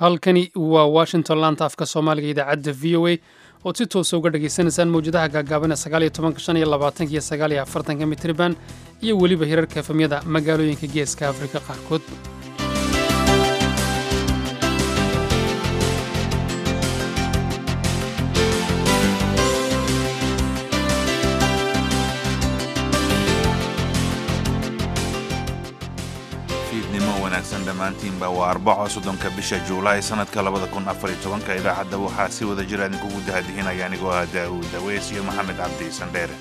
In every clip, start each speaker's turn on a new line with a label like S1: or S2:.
S1: halkani waa washington laanta afka soomaaliga idaacadda v o a ood si toosa uga dhagaysanaysaan mawjadaha gaagaabana sagaaliyo tobanka shan iyo labaatanka iyo sagaaliyo afartanka mitriban iyo weliba hirarka efamyada magaalooyinka geeska afrika qaarkood
S2: fiidnimo wanaagsan dhammaantiinba waa arbaco soddonka bisha juulaay sannadka labada kun afariyo tobanka idaacadda waxaa si wada jira idinkugu dahadihinaya anigoo ah daa'uud daweys iyo maxamed cabdi sandheere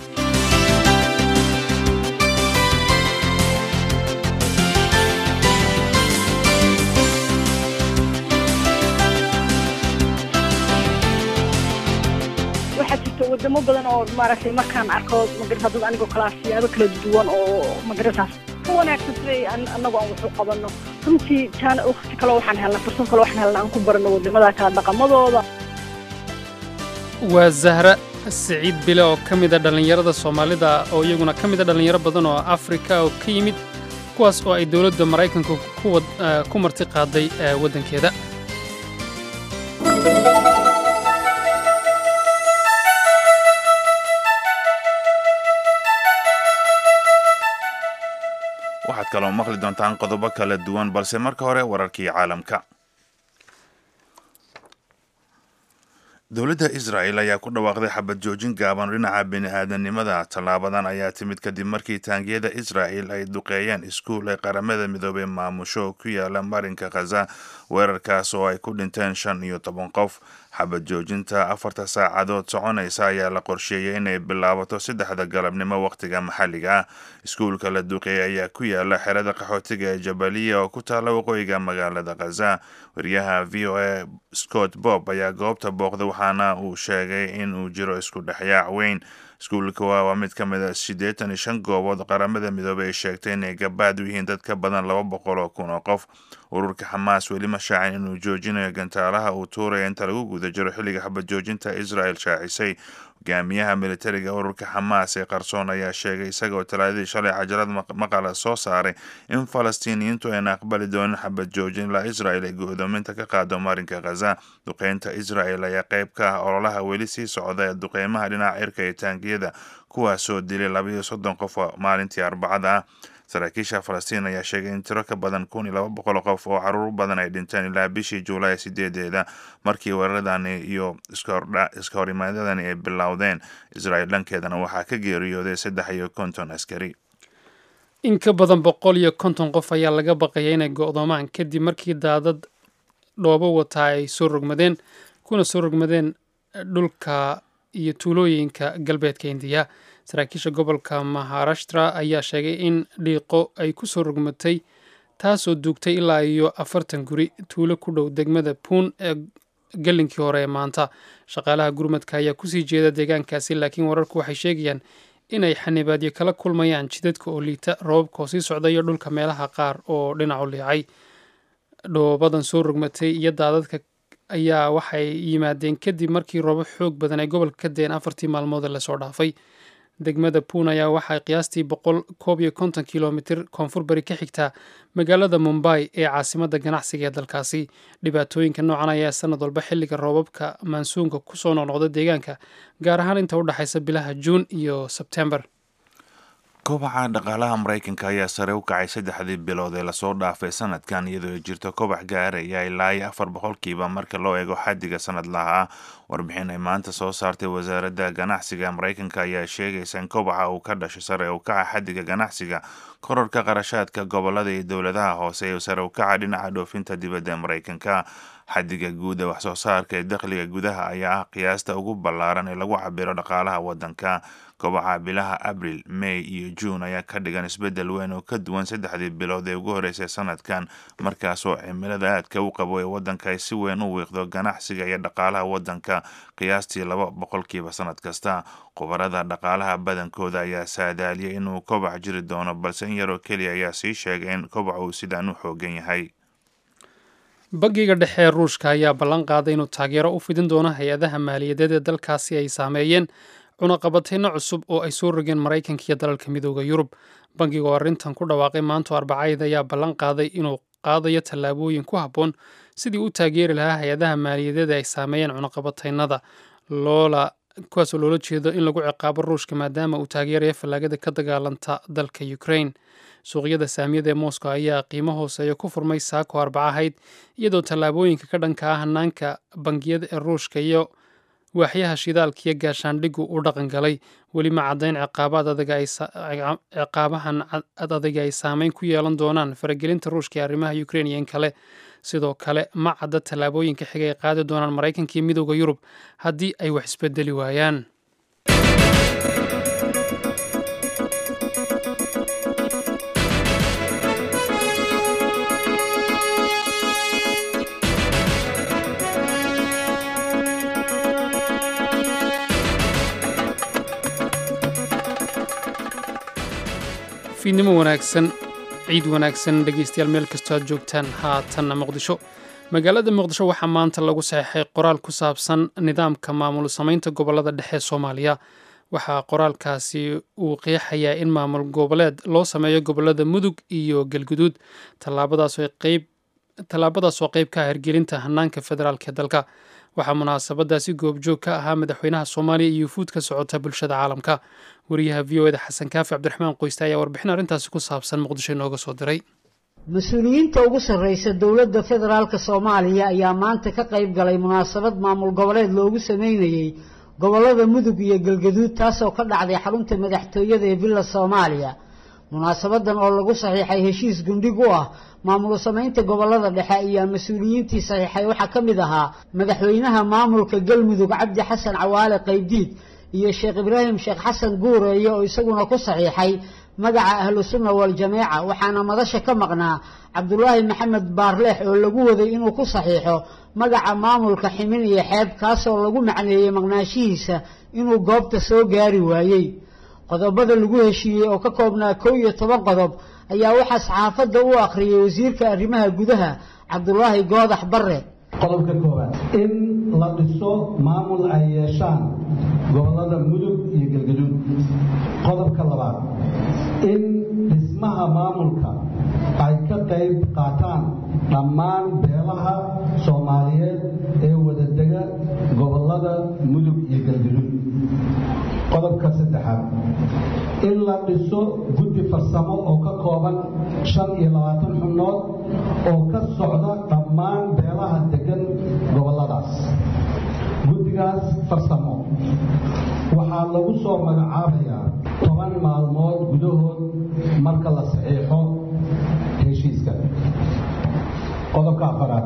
S3: waxaa jirta wadamo badan oo maaragtay markaan arko magarata dad anigoo kala siyaabo kala duwan oo magarataas ka wanaagsan siday annagu aan waxu qabanno runtii taana waqti kale waxaan helnaa fursad kale waxaan helnaa aan ku baranno wadamada kala dhaqamadooda
S1: waa zahra siciid bile oo ka mid a dhallinyarada soomaalida oo iyaguna ka mid a dhallinyaro badan oo afrika oo ka yimid kuwaas oo ay dowladda maraykanka ku marti qaaday waddankeeda
S2: waxaad kaloo maqli doontaan qodobo kala duwan balse marka hore wararkii caalamka dowladda israa'el ayaa ku dhawaaqday xabad joojin gaaban dhinaca bini-aadanimada tallaabadan ayaa timid kadib markii taangiyada israa'el ay duqeeyeen iskuul ay qaramada midoobey maamusho oo ku yaala marinka khaza weerarkaas oo ay ku dhinteen shan iyo toban qof xabad joojinta afarta saacadood soconaysa ayaa la qorsheeyey inay bilaabato saddexda galabnimo wakhtiga maxalliga ah iskuulka la duqeeyey ayaa ku yaala xerada qaxootiga ee jabaliya oo ku taalla waqooyiga magaalada khaza wariyaha v o a scott bob ayaa goobta booqday waxaana uu sheegay in uu jiro isku dhexyaac weyn iskuulka waa mid ka mid a siddeetan iyo shan goobood qaramada midoobey ay sheegtay inay gabaad u yihiin dad ka badan laba boqol oo kun oo qof ururka xamaas weli ma shaacin inuu joojinayo gantaalaha uu tuuraya inta lagu guda jiro xilliga xabad joojinta israel shaacisay hogaamiyaha militariga ururka xamaas ee qarsoon ayaa sheegay isagaoo talaadadii shalay cajalad maqala soo saaray in falastiiniyiintu ayna aqbali doonin xabad joojin ilaa israel ay go'doominta ka qaado marinka khaza duqeynta israel ayaa qayb ka ah ololaha weli sii socda ee duqeymaha dhinaca cirka ee taangiyada kuwaasoo dilay labaiyo soddon qof maalintii arbacada ah saraakiisha falastiin ayaa sheegay in tiro ka badan kun iyo laba boqol qof oo caruur badan ay dhinteen ilaa bishii juulaay sideedeeda markii weeraradani iyo iska horimaadadani ay bilowdeen israel dhankeedana waxaa ka geeriyooday saddex iyo konton askari
S1: in ka badan boqol iyo konton qof ayaa laga baqaya inay go'doomaan kadib markii daadad dhoobo wataa ay soo rogmadeen kuna soo rogmadeen dhulka iyo tuulooyinka galbeedka indiya saraakiisha gobolka maharashtra ayaa sheegay in dhiiqo ay ku soo rogmatay taasoo duugtay ilaa iyo afartan guri tuulo ku dhow degmada puun ee gelinkii hore ee maanta shaqaalaha gurmadka ayaa kusii jeeda deegaankaasi laakiin wararku waxay sheegayaan inay xanibaadyo kala kulmayaan jidadka oo liita roobabka oo sii socda iyo dhulka meelaha qaar oo dhinacu liicay dhoobadan soo rogmatay iyo daadadka ayaa waxay yimaadeen kadib markii roobo xoog badan ay gobolka ka deen afartii maalmood ee lasoo dhaafay degmada puun ayaa waxay qiyaastii boqol koob iyo konton kilomitir koonfur bari ka xigtaa magaalada mumbai ee caasimadda ganacsiga ee dalkaasi dhibaatooyinka noocan ayaa sanad walba xilliga roobabka maansuunka kusoo noqnoqda deegaanka gaar ahaan inta u dhexaysa bilaha juun iyo sebtembar
S2: kobaca dhaqaalaha maraykanka ayaa sare u kacay saddexdii bilood ee lasoo dhaafay sanadkan iyadoo ay jirto kobac gaaraya ilaa iyo afar boqolkiiba marka loo eego xaddiga sanadlaha ah warbixin ay maanta soo saartay wasaaradda ganacsiga maraykanka ayaa sheegaysa in kobaca uu ka dhashay sare u kaca xaddiga ganacsiga kororka qarashaadka gobolada iyo dowladaha hoose ee sare u kaca dhinaca dhoofinta dibadda maraykanka xaddiga guud ee waxsoo saarka ee dakhliga gudaha ayaa ah qiyaasta ugu ballaaran ee lagu cabiro dhaqaalaha waddanka kobaca bilaha abril may iyo juun ayaa ka dhigan isbeddel weyn oo ka duwan saddexdii bilood ee ugu horreysay sanadkan markaasoo cimilada aadka u qabo ee waddanka ay si weyn u wiiqdo ganacsiga iyo dhaqaalaha waddanka qiyaastii laba boqolkiiba sanad kasta khubarada dhaqaalaha badankooda ayaa saadaaliyay inuu kobac jiri doono balse in yaroo keliya ayaa sii sheegay in kobac uu sidaan u xoogan yahay
S1: bangiga dhexe ee ruushka ayaa ballan qaaday inuu taageero u fidin doono hay-adaha maaliyadeed ee dalkaasi ay saameeyeen cunaqabateyno cusub oo ay soo rogeen maraykanka iyo dalalka midooda yurub bangiga oo arrintan ku dhawaaqay maanto arbacayda ayaa ballan qaaday inuu qaadayo tallaabooyin ku habboon sidii u taageeri lahaa hay-adaha maaliyadeed ay saameeyeen cunaqabataynada loola kuwaasoo loola jeedo in lagu ciqaabo ruushka maadaama uu taageeraya fallaagada ka dagaalanta dalka ukraine suuqyada saamiyada ee moscow ayaa qiimo hooseeya ku furmay saako arbaca ahayd iyadoo tallaabooyinka ka dhanka ah hanaanka bangiyada ee ruushka iyo waaxyaha shidaalkiiyo gaashaandhigu u dhaqan galay weli ma caddayn ciqaabahan ad adayga ay saameyn ku yeelan doonaan faragelinta ruushka ee arrimaha ukrain iyo in kale sidoo kale ma cadda tallaabooyinka xiga ay qaadi doonaan maraykanka iyo midooda yurub haddii ay wax isbedeli waayaan fiidnimo wanaagsan ciid wanaagsan dhegeystayaal meel kastoo aad joogtaan haatanna muqdisho magaalada muqdisho waxaa maanta lagu saxeixay qoraal ku saabsan nidaamka maamul samaynta gobolada dhexe ee soomaaliya waxaa qoraalkaasi uu qeexayaa in maamul goboleed loo sameeyo gobolada mudug iyo galguduud tallaabadaasoo qayb ka ah hirgelinta hanaanka federaalk ee dalka waxaa munaasabadaasi goobjoog ka ahaa madaxweynaha soomaaliya iyo yufuud ka socota bulshada caalamka wariyaha v o eda xasan kaafi cabdiraxmaan qoyste ayaa warbixin arrintaasi ku saabsan muqdisho inooga soo diray
S4: mas-uuliyiinta ugu sarreysa dowladda federaalk soomaaliya ayaa maanta ka qayb galay munaasabad maamul goboleed loogu sameynayey gobolada mudug iyo galgaduud taasoo ka dhacday xarunta madaxtooyada ee villa soomaaliya munaasabadan oo lagu saxiixay heshiis gundhig u ah maamul samaynta gobolada dhexe ayaa mas-uuliyiintii saxiixay waxaa ka mid ahaa madaxweynaha maamulka galmudug cabdi xasan cawaale qaybdiid iyo sheekh ibraahim sheekh xasan guureeye oo isaguna ku saxiixay magaca ahlu sunna wal-jameeca waxaana madasha ka maqnaa cabdulaahi maxamed baarleex oo lagu waday inuu ku saxiixo magaca maamulka ximin iyo xeeb kaasoo lagu macneeyey maqnaashihiisa inuu goobta soo gaari waayey qodobada lagu heshiiyey oo ka koobnaa kow iyo toban qodob ayaa waxaa saxaafadda u akhriyey wasiirka arrimaha gudaha cabdulaahi goodax barre
S5: qodobka koowaad in la dhiso maamul ay yeeshaan gobolada mudug iyo galgaduud qodobka labaad in dhismaha maamulka ay ka qayb qaataan dhammaan beelaha soomaaliyeed ee wadadega gobolada mudug iyo galgaduud qodobka saddexaad in la dhiso guddi farsamo oo ka kooban shan iyo labaatan xubnood oo ka socda dhammaan beelaha degan goboladaas guddigaas farsamo waxaa lagu soo magacaabayaa toban maalmood gudahood marka la saxiixo heshiiska qodobka afaraad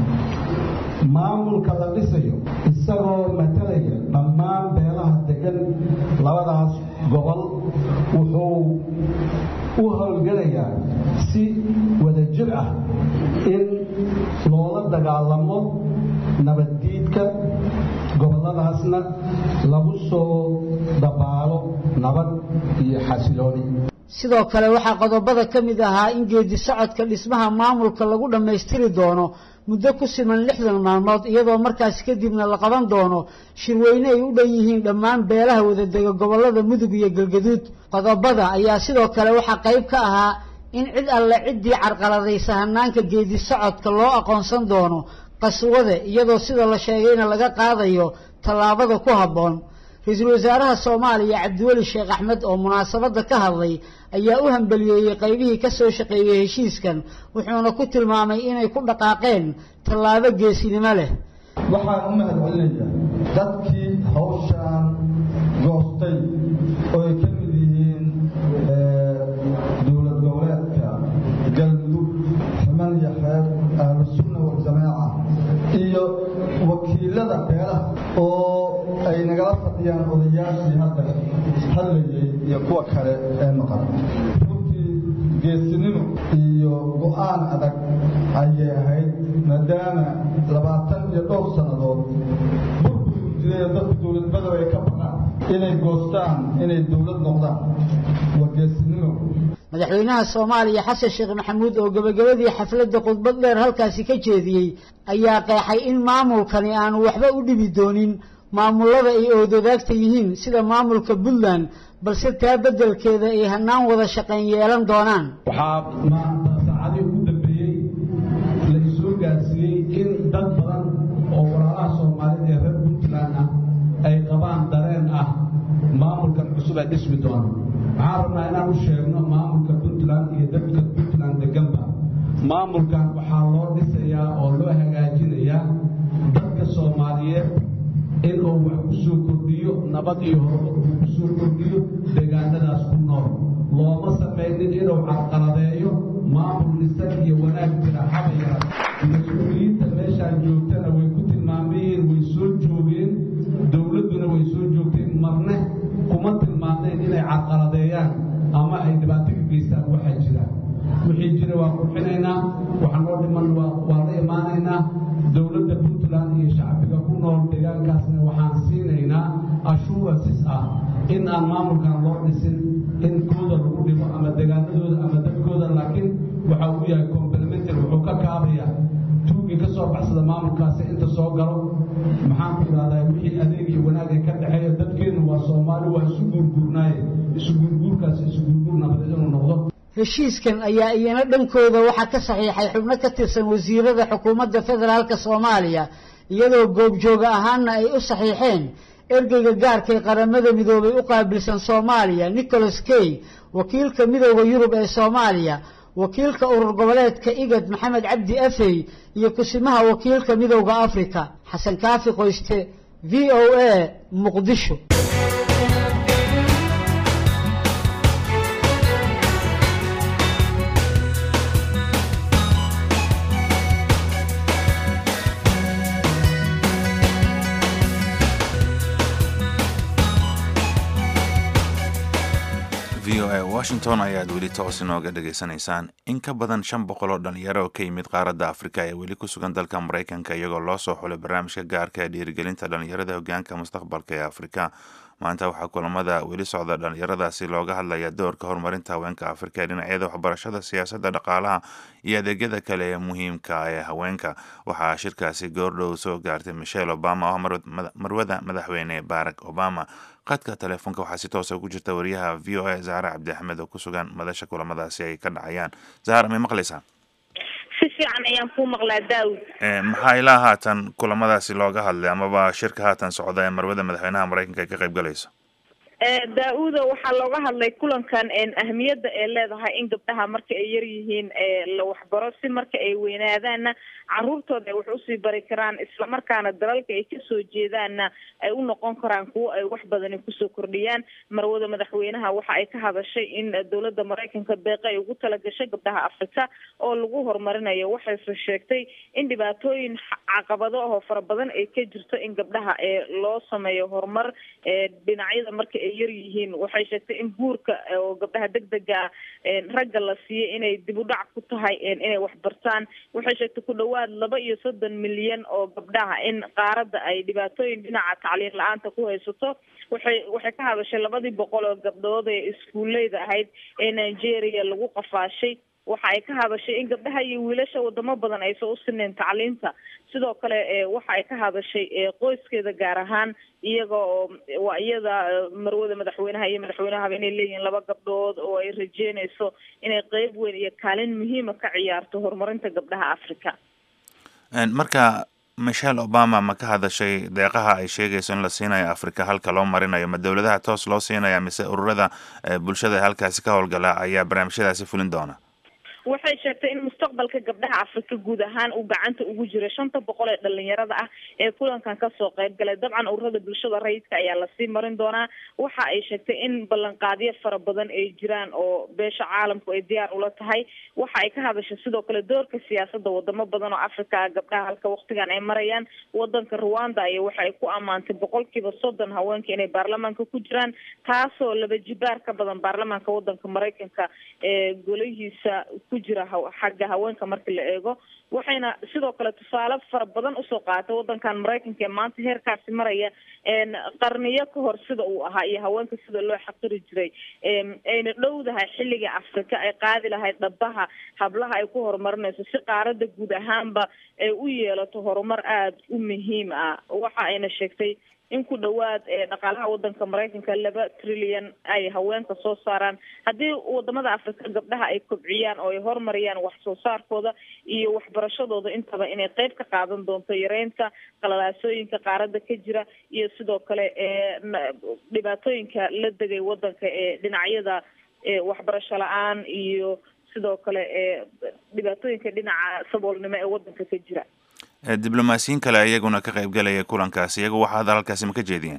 S5: maamulka la dhisayo isagoo matalaya dhammaan beelaha degan labadaas gobol wuxuu u howlgelayaa si wadajir ah in loola dagaalamo nabaddiidka gobolladaasna lagu soo dabaalo nabad iyo xasilooni
S4: sidoo kale waxaa qodobada ka mid ahaa in geedi socodka dhismaha maamulka lagu dhammaystiri doono muddo ku siman lixdan maalmood iyadoo markaas kadibna la qaban doono shirweyne ay u dhan yihiin dhammaan beelaha wadadega gobollada mudug iyo galgaduud qodobada ayaa sidoo kale waxaa qayb ka ahaa in cid alle ciddii carqaladaysa hanaanka geedi socodka loo aqoonsan doono qaswade iyadoo sida la sheegayna laga qaadayo tallaabada ku habboon ra-iisul wasaaraha soomaaliya cabdiweli sheekh axmed oo munaasabadda ka hadlay ayaa u hambaliyeeyey qaybihii ka soo shaqeeyey heshiiskan wuxuuna ku tilmaamay inay ku dhaqaaqeen tallaabo geesinimo leh
S5: waxaan u mahadcelinayaa dadkii hawshaan goostay oo ay ka mid yihiin dowlad goboleedka galmudug ximan iyo xeeb ahlusunna waljamaaca iyo wakiilada beelaha oo ay nagala fadhiyaan odayaashii hadda hadlayay iyo kuwa kale ee maqan runtii geesinimo iyo go-aan adag ayay ahayd maadaama labaatan iyo dhowr sannadood burbur jiray dadku dowladmadaba ay ka baqaan inay goostaan inay dowlad noqdaan waa geesinimo
S4: madaxweynaha soomaaliya xasan sheekh maxamuud oo gebagabadii xafladda khudbad dheer halkaasi ka jeediyey ayaa qeexay in maamulkani aanu waxba u dhibi doonin maamullada ay oodadaagta yihiin sida maamulka puntland balse taa beddelkeeda ay hannaan wada shaqayn yeelan doonaan
S5: waxaa maanta saacadii ugu dambeeyey la isoo gaarsiiyey
S6: dhismi doono waxaan rabnaa inaan u sheegno maamulka puntland iyo dadka puntland deganba maamulkan waxaa loo dhisayaa oo loo hagaajinayaa dadka soomaaliyeed inuu wax ku soo kordhiyo nabad iyo horumar uu ku soo kordhiyo deegaanadaas ku nool looma samaynin inuu carqaladeeyo maamul dhisan iyo wanaag jira haba yara mas-uuliyiinta meeshaan joogtana way ku tilmaamayeen way soo joogeen dowladduna way soo joogteen marne kuma tilmaameen inay carqaladeeyaan ama ay dhibaato ka geystaan waxaa jira wixii jira waa qurxinaynaa waxa noo dhiman waa la imaanaynaa dowladda puntland iyo shacbiga ku nool deegaankaasna waxaan siinaynaa ashuurasis ah in aan maamulkan loo dhisin in kooda lagu dhibo ama deegaanadooda ama dadkooda laakiin waxa uu yahay complementary wuxuu ka kaabaya tuugii ka soo baxsada maamulkaasi inta soo galo maxaan ku idhahdaa wixii adeeg iyo wanaag ay ka dhexeeya dadkeennu waa soomaali waa isu guurguurnaaye isu guurguurkaasi isu guurguur nabadeed inuu noqdo
S4: heshiiskan ayaa iyana dhankooda waxaa ka saxiixay xubno ka tirsan wasiirada xukuumadda federaalka soomaaliya iyadoo goobjooga ahaanna ay u saxiixeen ergeyga gaarka ee qaramada midoobay u qaabilsan soomaaliya nicholas kay wakiilka midooda yurub ee soomaaliya wakiilka urur goboleedka igad maxamed cabdi afey iyo kusimaha wakiilka midowda africa xasan kaafi qoyste v o a muqdisho
S2: v o a washington ayaad weli toos inooga dhegaysanaysaan in ka badan shan boqol oo dhalinyaro oo ka yimid qaaradda afrika ee weli ku sugan dalka maraykanka iyagoo loo soo xulay barnaamijka gaarka ee dhiirigelinta dhalinyarada hogaanka mustaqbalka ee afrika maanta waxaa kulamada weli socda dhalinyaradaasi looga hadlaya doorka horumarinta haweenka afrika ee dhinacyada waxbarashada siyaasadda dhaqaalaha iyo adeegyada kale ee muhiimka ee haweenka waxaa shirkaasi goordhow soo gaartay michelle obama oo ah marwada madaxweyne barack obama qadka teleefoonka waxaa si toosa ugu jirta wariyaha v o a zahra cabdi axmed oo ku sugan madasha kulamadaasi ay ka dhacayaan zahra may maqlaysaa
S7: si fiican ayaan kuu maqlaa daawud
S2: maxaa ilaa haatan kulamadaasi looga hadlay amaba shirka haatan socda ee marwada madaxweynaha maraykanka ay ka qayb galayso
S7: daa-uda waxaa looga hadlay kulankan ahmiyadda ay leedahay in gabdhaha marka ay yar yihiin la waxbaro si marka ay weynaadaanna caruurtooda ay wax usii bari karaan islamarkaana dalalka ay kasoo jeedaanna ay u noqon karaan kuwo ay wax badani kusoo kordhiyaan marwada madaxweynaha waxa ay ka hadashay in dowladda maraykanka beeqa ay ugu talagashay gabdhaha afrika oo lagu horumarinayo waxayse sheegtay in dhibaatooyin caqabado ahoo fara badan ay ka jirto in gabdhaha ee loo sameeyo horumar dhinacyada marka ay yar yihiin waxay sheegtay in guurka oo gabdhaha degdega ah ragga la siiyo inay dib u dhac ku tahay inay waxbartaan waxay sheegtay ku dhawaad laba iyo soddon milyan oo gabdhaha in qaaradda ay dhibaatooyin dhinaca tacliin la-aanta ku haysato waxay waxay ka hadashay labadii boqol oo gabdhood ee iskuuleyda ahayd ee nigeria lagu qafaashay waxa ay ka hadashay in gabdhaha iyo wiilasha wadamo badan aysan u sineen tacliinta sidoo kale waxa ay ka hadashay qoyskeeda gaar ahaan iyaga oo waa iyada marwada madaxweynaha iyo madaxweynahaba inay leeyihiin laba gabdhood oo ay rajeynayso inay qeyb weyn iyo kaalin muhiima ka ciyaarto horumarinta gabdhaha africa
S2: marka michelle obama ma ka hadashay deeqaha ay sheegayso in la siinayo africa halka loo marinayo ma dowladaha toos loo siinaya mise ururada bulshada ee halkaasi ka howlgala ayaa barnaamijyadaasi fulin doona
S7: waxay sheegtay in mustaqbalka gabdhaha afrika guud ahaan uu gacanta ugu jiro shanta boqol ee dhalinyarada ah ee kulankan kasoo qayb galay dabcan ururada bulshada rayidka ayaa lasii marin doonaa waxa ay sheegtay in ballanqaadyo fara badan ay jiraan oo beesha caalamku ay diyaar ula tahay waxa ay ka hadashay sidoo kale doorka siyaasada wadamo badan oo africa gabdhaha halka waktigan ay marayaan wadanka rwanda iyo waxa ay ku ammaantay boqolkiiba soddon haweenka inay baarlamaanka ku jiraan taasoo laba jibaar ka badan baarlamaanka wadanka maraykanka ee golihiisa ku jira xagga haweenka marka la eego waxayna sidoo kale tusaale fara badan usoo qaatay wadankan maraykanka ee maanta heerkaasi maraya qarniyo ka hor sida uu ahaa iyo haweenka sida loo xaqiri jiray ayna dhowdahay xilliga afrika ay qaadi lahayd dhabaha hablaha ay ku horumarinayso si qaarada guud ahaanba ay u yeelato horumar aada u muhiim ah waxa ayna sheegtay in ku dhowaad dhaqaalaha wadanka maraykanka laba trilyan ay haweenka soo saaraan haddii wadamada afrika gabdhaha ay kobciyaan oo ay horumariyaan wax soo saarkooda iyo waxbarashadooda intaba inay qeyb ka qaadan doonto yareynta qalalaasooyinka qaarada ka jira iyo sidoo kale dhibaatooyinka la degay wadanka ee dhinacyada waxbarasho la-aan iyo sidoo kale dhibaatooyinka dhinaca saboolnimo ee wadanka ka jira
S2: diblomaasiyiin kale iyaguna ka qaybgalaya kulankaas iyagu waxa hadal halkaasi ma ka jeediyeen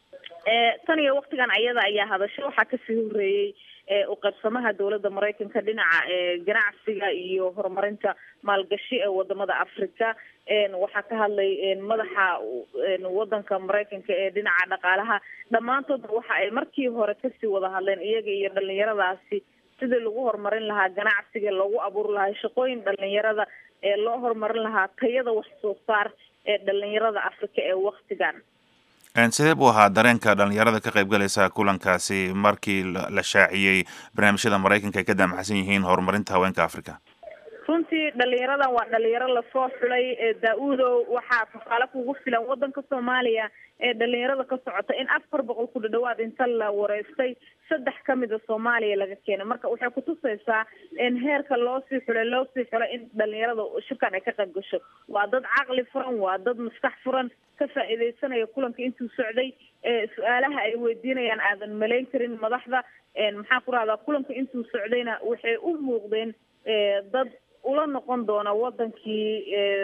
S7: tan iyo waktigan ayada ayaa hadasho waxaa kasii horeeyey uqaybsamaha dowladda maraykanka dhinaca ganacsiga iyo horumarinta maalgashi ee wadamada africa waxaa ka hadlay madaxa wadanka maraykanka ee dhinaca dhaqaalaha dhammaantoodna waxa ay markii hore kasii wada hadleen iyaga iyo dhalinyaradaasi sidii lagu horumarin lahaa ganacsiga loogu abuuri lahaa shaqooyin dhalinyarada ee loo horumarin lahaa tayada wax soo saar ee dhalinyarada africa ee waktigan
S2: sidee buu ahaa dareenka dhalinyarada ka qaybgalaysa kulankaasi markii la shaaciyey barnaamijyada maraykanka ay ka daamacsan yihiin horumarinta haweenka africa
S7: runtii dhalinyaradan waa dhalinyaro lasoo xulay daa-uudow waxaa tusaale kugu filan wadanka soomaaliya ee dhalinyarada ka socota in afar boqol ku dhadhawaad inta la wareystay saddex kamida soomaaliya laga keenay marka waxay kutusaysaa in heerka loosii xulay loosii xulay in dhalinyarada shirkan ay ka qayb gasho waa dad caqli furan waa dad maskax furan ka faa-iideysanaya kulanka intuu socday su-aalaha ay weydiinayaan aadan malayn karin madaxda maxaa ku rahdaa kulanka intuu socdayna waxay u muuqdeen dad ula noqon doona wadankii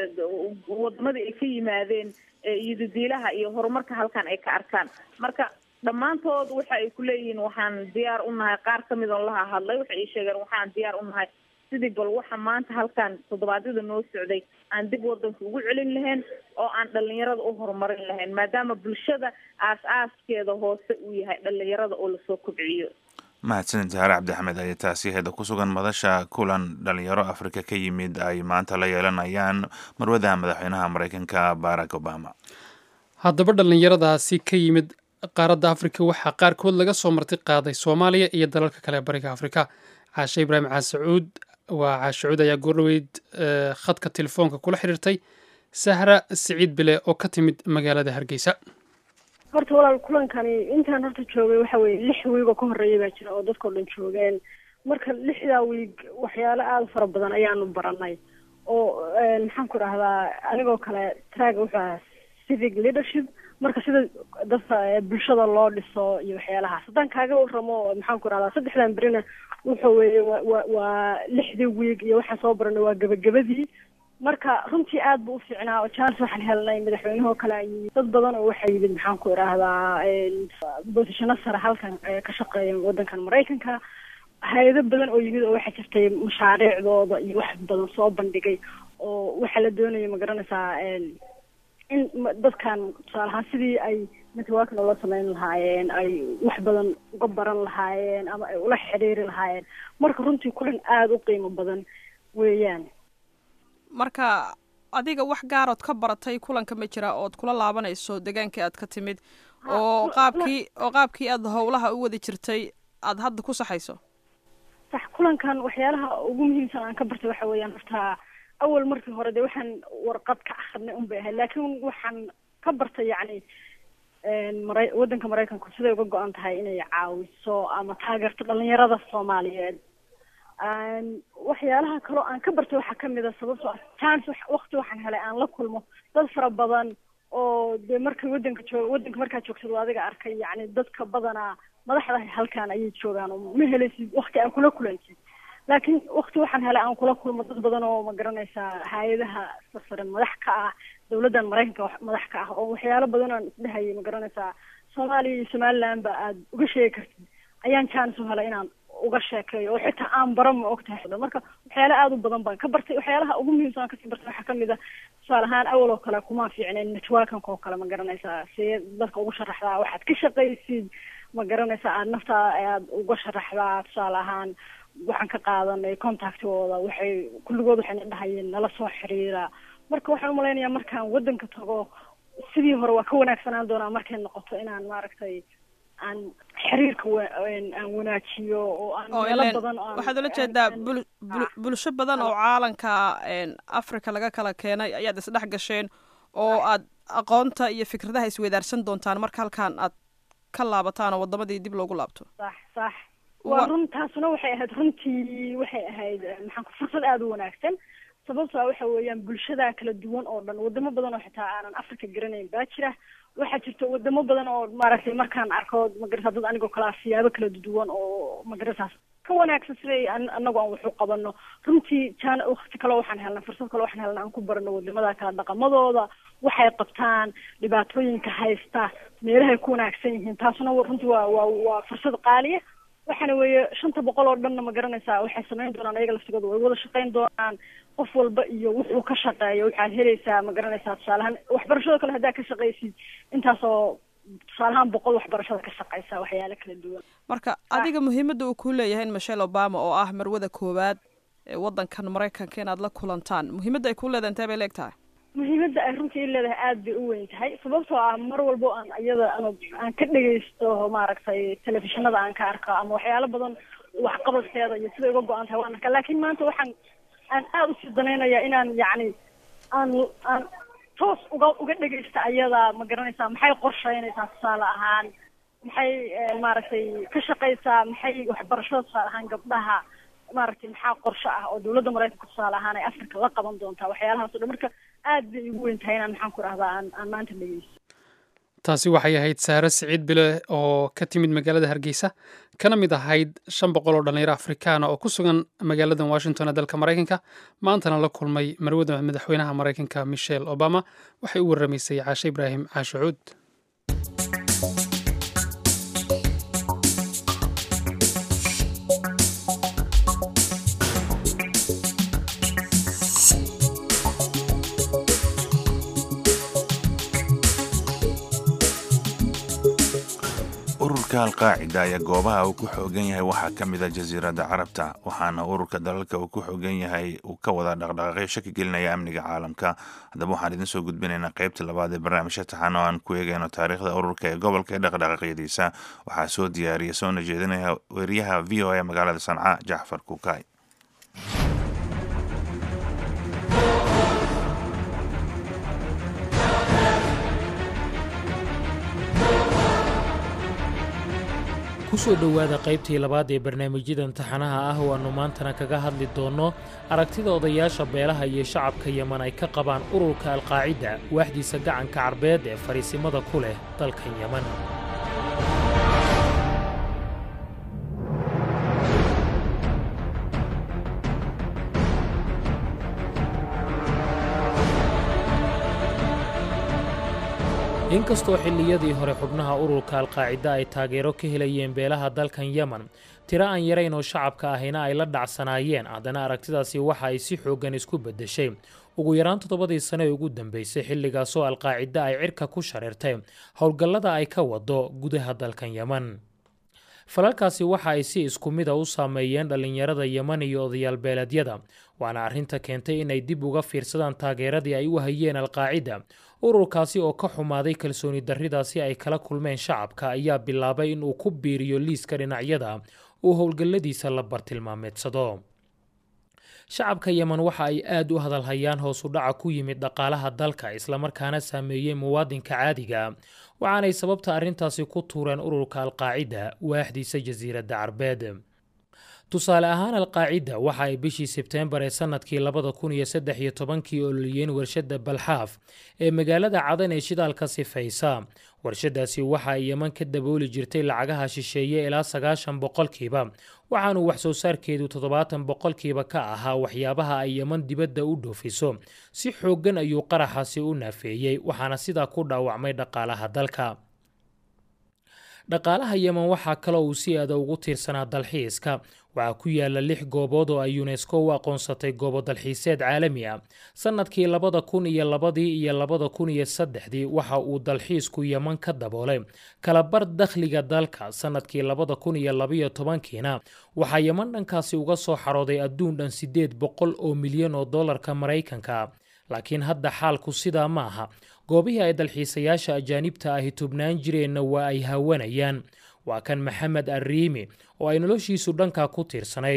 S7: wadamadii ay ka yimaadeen iyo dadiilaha iyo horumarka halkan ay ka arkaan marka dhammaantood waxa ay kuleeyihiin waxaan diyaar u nahay qaar kamid on laha hadlay waxay ii sheegeen waxaan diyaar u nahay sidii bal waxa maanta halkan toddobaadyada noo socday aan dib wadanka ugu celin lahayn oo aan dhalinyarada u horumarin lahayn maadaama bulshada aas-aaskeeda hoose uu yahay dhalinyarada oo lasoo kobciyo
S2: mahadsanid saare cabdixamed ayaa taasi heeda ku sugan madasha kulan dhalinyaro afrika ka yimid ay maanta la yeelanayaan marwada madaxweynaha maraykanka barack obama
S1: haddaba dhallinyaradaasi ka yimid qaaradda afrika waxaa qaarkood laga soo marti qaaday soomaaliya iyo dalalka kale bariga afrika caashe ibraahim caasacuud waa caashacuud ayaa goordhaweyd khadka telefoonka kula xiriirtay sahra siciid bile oo ka timid magaalada hargeysa
S3: horta walaal kulankani intaan horta joogay waxa weye lix wiig oo ka horreeya baa jira oo dadkao dhan joogeen marka lixdaa wiig waxyaalo aada fara badan ayaanu baranay oo maxaan ku dhahdaa anigoo kale traaga wuxuu ahaa civic leadership marka sida dadka bulshada loo dhiso iyo waxyaalahaas haddaan kaaga waramo maxaan ku dhahdaa saddexdan berina wuxa weeye wa waa lixdii wiig iyo waxaan soo baranay waa gebagabadii marka runtii aad bu u fiicnaa oo jaalis waxaan helnay madaxweynehoo kale ay dad badan oo waxaa yimid maxaan ku idhaahdaa bosishano sare halkan ka shaqeeya wadankan maraykanka hay-ado badan oo yimid oo waxaa jirtay mashaariicdooda iyo wax badan soo bandhigay oo waxaa la doonaya ma garanaysaa in dadkan tusaale ahaan sidii ay network noola sameyn lahaayeen ay wax badan uga baran lahaayeen ama ay ula xiriiri lahaayeen marka runtii kulan aada u qiimo badan weeyaan
S8: marka adiga wax gaarood ka baratay kulanka ma jira ood kula laabanayso degaankii aad ka timid oo qaabkii oo qaabkii aad howlaha u wadi jirtay aad hadda ku saxayso
S3: sax kulankan waxyaalaha ugu muhiimsan aan ka bartay waxa weeyaan horta awal markii hore dee waxaan warqad ka akrinay un bay ahayd laakiin waxaan ka bartay yacni mara waddanka maraykanku siday uga go-an tahay inay caawiso ama taageerto dhalinyarada soomaaliyeed waxyaalaha kaloo aan ka bartay waxaa kamid a sababtoo ah chance wakti waxaan helay aan la kulmo dad fara badan oo dee markay waddanka joog waddanka markaad joogtado adiga arkay yacni dadka badanaa madaxda halkan ayay joogaan oo ma helaysid wakti aan kula kulansid laakiin wakti waxaan helay aan kula kulmo dad badan oo ma garanaysaa hay-adaha sarsare madax ka ah dawladdan maraykanka madax ka ah oo waxyaalo badan aan isdhehayay ma garanaysaa soomaaliya iyo somaliland ba aad uga sheegi kartid ayaan chance u helay inaan uga sheekeeyo oo xitaa aan bara ma ogtahay marka waxyaala aada u badan baan ka bartay waxyaalaha ugu muhiimsan aan kasii bartay waxaa kamid a tusaale ahaan awal oo kale kuma fiicneen networkanka oo kale ma garanaysaa see dadka ugu sharaxdaa waxaad ka shaqaysid ma garanaysaa aad naftaa aad uga sharaxdaa tusaale ahaan waxaan ka qaadanay contactigooda waxay kulligood waxayna dhahayeen nala soo xiriira marka waxaan umalaynayaa markaan waddanka tago sidii hore waa ka wanaagsanaan doonaa markay noqoto inaan maaragtay aan xiriirka aan wanaajiyo oo aan meelo badan
S8: waxaad ula jeedaa bul bulsho badan oo caalanka africa laga kala keenay ayaad isdhex gasheen oo aad aqoonta iyo fikradaha isweydaarsan doontaan marka halkan aad ka laabataan oo wadamadii dib loogu laabto
S3: sax sax waa run taasuna waxay ahayd runtii waxay ahayd maxaan ku fursad aada u wanaagsan sababtoa waxa weeyaan bulshada kala duwan oo dhan wadamo badan oo xitaa aanan africa garanayn baa jira waxaa jirta wadamo badan oo maaragtay markaan arko magarasa dad anigoo kalaa siyaabo kala duwan oo magarasaas ka wanaagsan siday anagu aan wax u qabano runtii jaan wakti kale waxaan helnay fursad kale waxaan helnay aan ku barano wadamada kala dhaqamadooda waxay qabtaan dhibaatooyinka haysta meelahay ku wanaagsan yihiin taasuna runtii waa waa waa fursad qaaliya waxaana weeye shanta boqol oo dhanna ma garanaysaa waxay samayn doonaan ayaga laftigooda way wada shaqayn doonaan qof walba iyo wuxuu ka shaqeeyo waxaad helaysaa ma garanaysaa tusaalehaan waxbarashada kale haddaa ka shaqaysid intaasoo tusaalehaan boqol waxbarashada ka shaqaysa waxyaalo kala duwan
S8: marka adiga muhiimadda uu ku leeyahay in michelle obama oo ah marwada koowaad ee wadankan maraykanka inaad la kulantaan muhiimadda ay ku leedahay intee bay leeg tahay
S3: muhiimadda ay runtii leedahay aada bay u weyn tahay sababtoo ah mar walbo aan iyada ama aan ka dhegaysto maaragtay telefishinada aan ka arko ama waxyaalo badan waxqabadkeeda iyo siday uga go-an tahay waan arkaa laakiin maanta waxaan aan aada usii danaynaya inaan yacni aan aan toos uga uga dhegaysta ayada ma garanaysaa maxay qorsheynaysaa tusaale ahaan maxay maaragtay ka shaqaysaa maxay waxbarashada tusaale ahaan gabdhaha maaragtay maxaa qorshe ah oo dawladda maraykanka tusaale ahaan ay africa la qaban doontaa waxyaalahaas o dhan marka aad bay igu weyn tahay inaan maxaan ku rahdaa aan aan maanta dhegeysto
S1: taasi waxay ahayd saare siciid bile oo ka timid magaalada hargeysa kana mid ahayd shan boqol oo dhallinyaro afrikaana oo ku sugan magaaladan washington ee dalka maraykanka maantana la kulmay marwada madaxweynaha maraykanka michelle obama waxay u warramaysay caashe ibraahim caashucuud
S2: ururka alqaacida ayaa goobaha uu ku xoogan yahay waxaa ka mid a jasiiradda carabta waxaana ururka dalalka uu ku xoogan yahay uu ka wada dhaqdhaqaaqyo shaki gelinaya amniga caalamka haddaba waxaan idin soo gudbinaynaa qaybta labaad ee barnaamijka taxan oo aan ku eegayno taariikhda ururka ee gobolka ee dhaqdhaqaaqyadiisa waxaa soo diyaariya soona jeedinaya weriyaha v o a magaalada sanca jacfar kuukay
S9: kusoo dhowaada qaybtii labaad ee barnaamijyadan taxanaha ah oo aannu maantana kaga hadli doonno aragtida odayaasha beelaha iyo shacabka yeman ay ka qabaan ururka alqaacida waaxdiisa gacanka carbeed ee fariisimada ku leh dalkan yeman inkastoo xilliyadii hore xubnaha ururka alqaacida ay taageero ka helayeen beelaha dalkan yeman tiro aan yarayn oo shacabka ahina ay la dhacsanaayeen haddana aragtidaasi waxa ay si xooggan isku beddeshay ugu yaraan toddobadii sane ee ugu dambeysay xilligaasoo alqaacida ay cirka ku shareertay howlgallada ay ka wado gudaha dalkan yeman falalkaasi waxa ay si isku mida u saameeyeen dhallinyarada yeman iyo odayaal beeleedyada waana arrinta keentay inay dib uga fiirsadaan taageeradii ay u hayeen alqaacida ururkaasi oo ka xumaaday kalsooni darridaasi ay kala kulmeen shacabka ayaa bilaabay in uu ku biiriyo liiska dhinacyada uu howlgalladiisa la bartilmaameedsado shacabka yeman waxa ay aad u hadalhayaan hoos u dhaca ku yimid dhaqaalaha dalka islamarkaana saameeyey muwaadinka caadiga waxaanay sababta arrintaasi ku tuureen ururka alqaacida waaxdiisa jasiiradda carbeed tusaale ahaan alqaacida waxa ay bishii sebteembar ee sannadkii labada kun iyo saddex iyo tobankii ololiyeen warshadda balxaaf ee magaalada cadan ee shidaalka sifaysa warshadaasi waxa ay yeman ka dabooli jirtay lacagaha shisheeye ilaa sagaashan boqolkiiba waxaanuu wax soo saarkeedu toddobaatan boqolkiiba ka ahaa waxyaabaha ay yeman dibadda u dhoofiso si xooggan ayuu qaraxaasi u naafeeyey waxaana sidaa ku dhaawacmay dhaqaalaha dalka dhaqaalaha yeman waxaa kaloo uu si aada ugu tiirsanaa dalxiiska waxaa ku yaala lix goobood oo ay yunesko u aqoonsatay goobo dalxiiseed caalami ah sannadkii labada kun iyo labadii iyo labada kun iyo saddexdii waxa uu dalxiisku yeman ka daboolay kalabar dakhliga dalka sannadkii labada kun iyo labayo tobankiina waxaa yeman dhankaasi uga soo xarooday adduun dhan siddeed boqol oo milyan oo dollarka maraykanka laakiin hadda xaalku sidaa ma aha goobihii ay dalxiisayaasha ajaanibta ahi tubnaan jireenna waa ay hawanayaan waa kan maxamed arriimi oo ay noloshiisu dhankaa ku tiirsanayd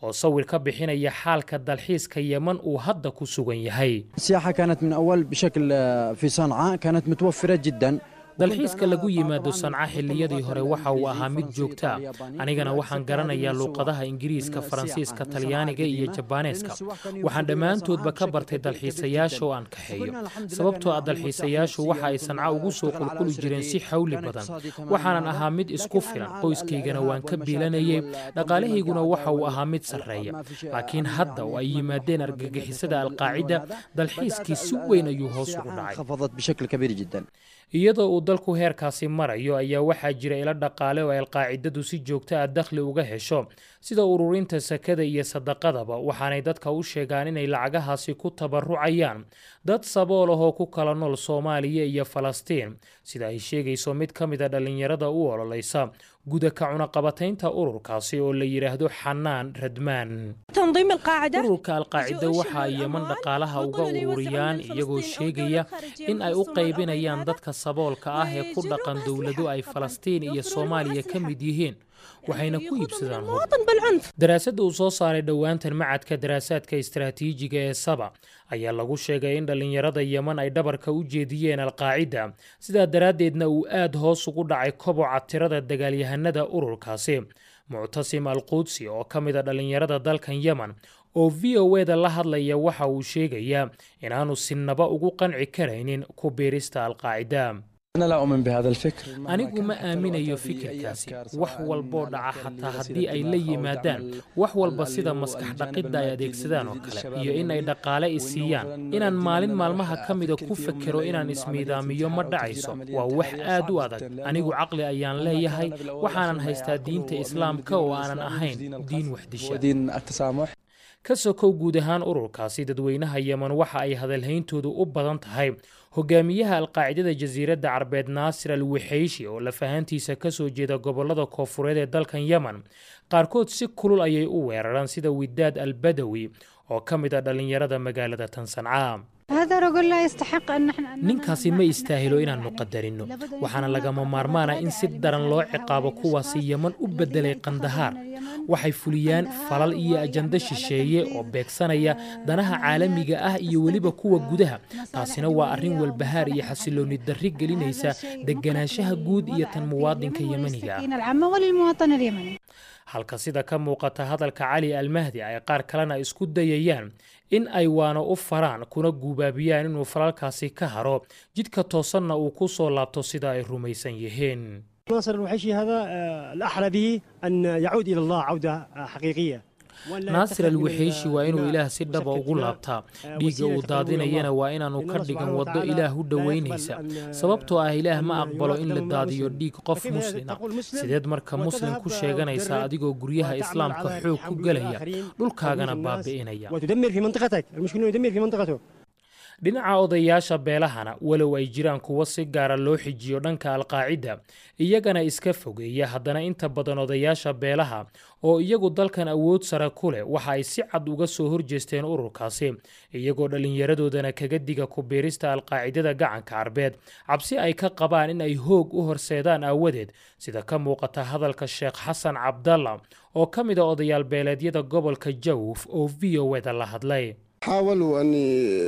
S9: oo sawir ka bixinaya xaalka dalxiiska yeman uu hadda ku sugan yahay
S10: السياحة كانت من أول بشكل آه، في صنعاء كانت متوفرة جدا
S9: dalxiiska lagu yimaado sanca xilliyadii hore waxa uu ahaa mid joogto ah anigana waxaan garanayaa luuqadaha ingiriiska faransiiska talyaaniga iyo jabaaneeska waxaan dhammaantoodba ka bartay dalxiisayaasha oo aan kaxeeyo sababtoo ah dalxiisayaashu waxa ay sanca ugu soo qulquli jireen si xawli badan waxaanan ahaa mid isku filan qoyskaygana waan ka biilanayay dhaqaalahayguna waxa uu ahaa mid sarreeya laakiin hadda oo ay yimaadeen argagixisada alqaacida dalxiiskii si weyn ayuu hoos ugu dhacay
S10: انخفضت بشكل كبير جدا
S9: iyadoo uu dalku heerkaasi marayo ayaa waxaa jira ilo dhaqaale oo ay alqaacidadu si joogto ah dakhli uga hesho sida ururinta sakada iyo sadaqadaba waxaanay dadka u sheegaan inay lacagahaasi ku tabarucayaan dad sabool ah oo ku kala nool soomaaliya iyo falastiin sida ay sheegayso mid ka mid a dhallinyarada u ololaysa guda ka cunaqabataynta ururkaasi oo la yidhaahdo xanaan radmaan
S11: تنظيم القاعدة
S9: ururka alqaacida waxa ay yeman dhaqaalaha uga ururiyaan iyagoo sheegaya in ay u qaybinayaan dadka saboolka ah ee ku dhaqan dowlado ay falastiin iyo soomaaliya ka mid yihiin waxayna ku iibsadaan hub
S11: المواطن بالعنف
S9: daraasadda uu soo saaray dhowaantan macadka daraasaadka istaraatiijiga ee saba ayaa lagu sheegay in dhallinyarada yeman ay dhabarka u jeediyeen alqaacida sidaa daraaddeedna uu aad hoos ugu dhacay koboca tirada dagaalyahanada ururkaasi muctasim al quudsi oo ka mid a dhallinyarada dalkan yeman oo v o e da la hadlaya waxa uu sheegayaa inaanu sinaba ugu qanci karaynin ku biirista alqaacida
S10: أنا لا أؤمن بهذا الفكر
S9: anigu ma aaminayo fikirkaasi wax walboo dhaca xataa haddii ay la yimaadaan wax walba sida maskax dhaqidda ay adeegsadaan oo kale iyo in ay dhaqaale i siiyaan inaan maalin maalmaha ka mida ku fekero inaan ismiidaamiyo ma dhacayso waa wax aad u adag anigu caqli ayaan leeyahay waxaanan haystaa diinta islaamka oo aanan ahayn diin waxdisha
S10: ودين التسامح
S9: ka sokow guud ahaan ururkaasi dadweynaha yeman waxa ay hadalhayntoodu u badan tahay hogaamiyaha alqaacidada jasiiradda carbeed naasir al wixayshi oo lafahantiisa ka soo jeeda gobollada koofureed ee dalkan yeman qaarkood si kulul ayay u weeraraan sida widaad al badawi oo ka mid a dhallinyarada magaalada tan sancaa
S11: هذا رجل لا يستحق أن نحن
S9: ninkaasi ma istaahilo inaannu qadarino waxaana lagama maarmaana in si daran loo ciqaabo kuwaasi yeman u beddelay kandahaar waxay fuliyaan falal iyo ajando shisheeye oo beegsanaya danaha caalamiga ah iyo weliba kuwa gudaha taasina waa arrin walbahaar iyo xasiloonni darri gelinaysa deganaanshaha guud iyo tan muwaadinka yemaniga ah
S11: السكينة العامة وللمواطن اليمني
S9: halka sida ka muuqata hadalka cali almahdi ay qaar kalena isku dayayaan in ay waano u faraan kuna guubaabiyaan inuu falalkaasi ka haro jidka toosanna uu ku soo laabto sida ay rumaysan yihiin
S12: ناصر الوحيشي هذا آه، الأحرى به أن يعود إلى الله عودة آه، حقيقية
S9: naasir al wixayshi waa inuu ilaah si dhaba ugu laabtaa dhiigga uu daadinayana waa inaanu ka dhigan waddo ilaah u dhowaynaysa sababtoo ah ilaah ma aqbalo in la daadiyo dhiig qof muslin ah sideed marka muslim ku sheeganaysaa adigoo guryaha islaamka xoog ku gelaya dhulkaagana baabi'inaya
S12: وتدمر في منطقتك المشكلة إنه يدمر في منطقته
S9: dhinaca odayaasha beelahana walow ay jiraan kuwo si gaara loo xijiyo dhanka alqaacida iyagana iska fogeeya haddana inta badan odayaasha beelaha oo iyagu dalkan awood sare ku leh waxa ay si cad uga soo horjeesteen ururkaasi iyagoo dhallinyaradoodana kaga diga ku biirista alqaacidada gacanka carbeed cabsi ay ka qabaan in ay hoog u horseedaan aawadeed sida ka muuqata hadalka sheekh xasan cabdalla oo ka mid a odayaal beeleedyada gobolka jawf oo v o eda la hadlay
S13: حاولوا أن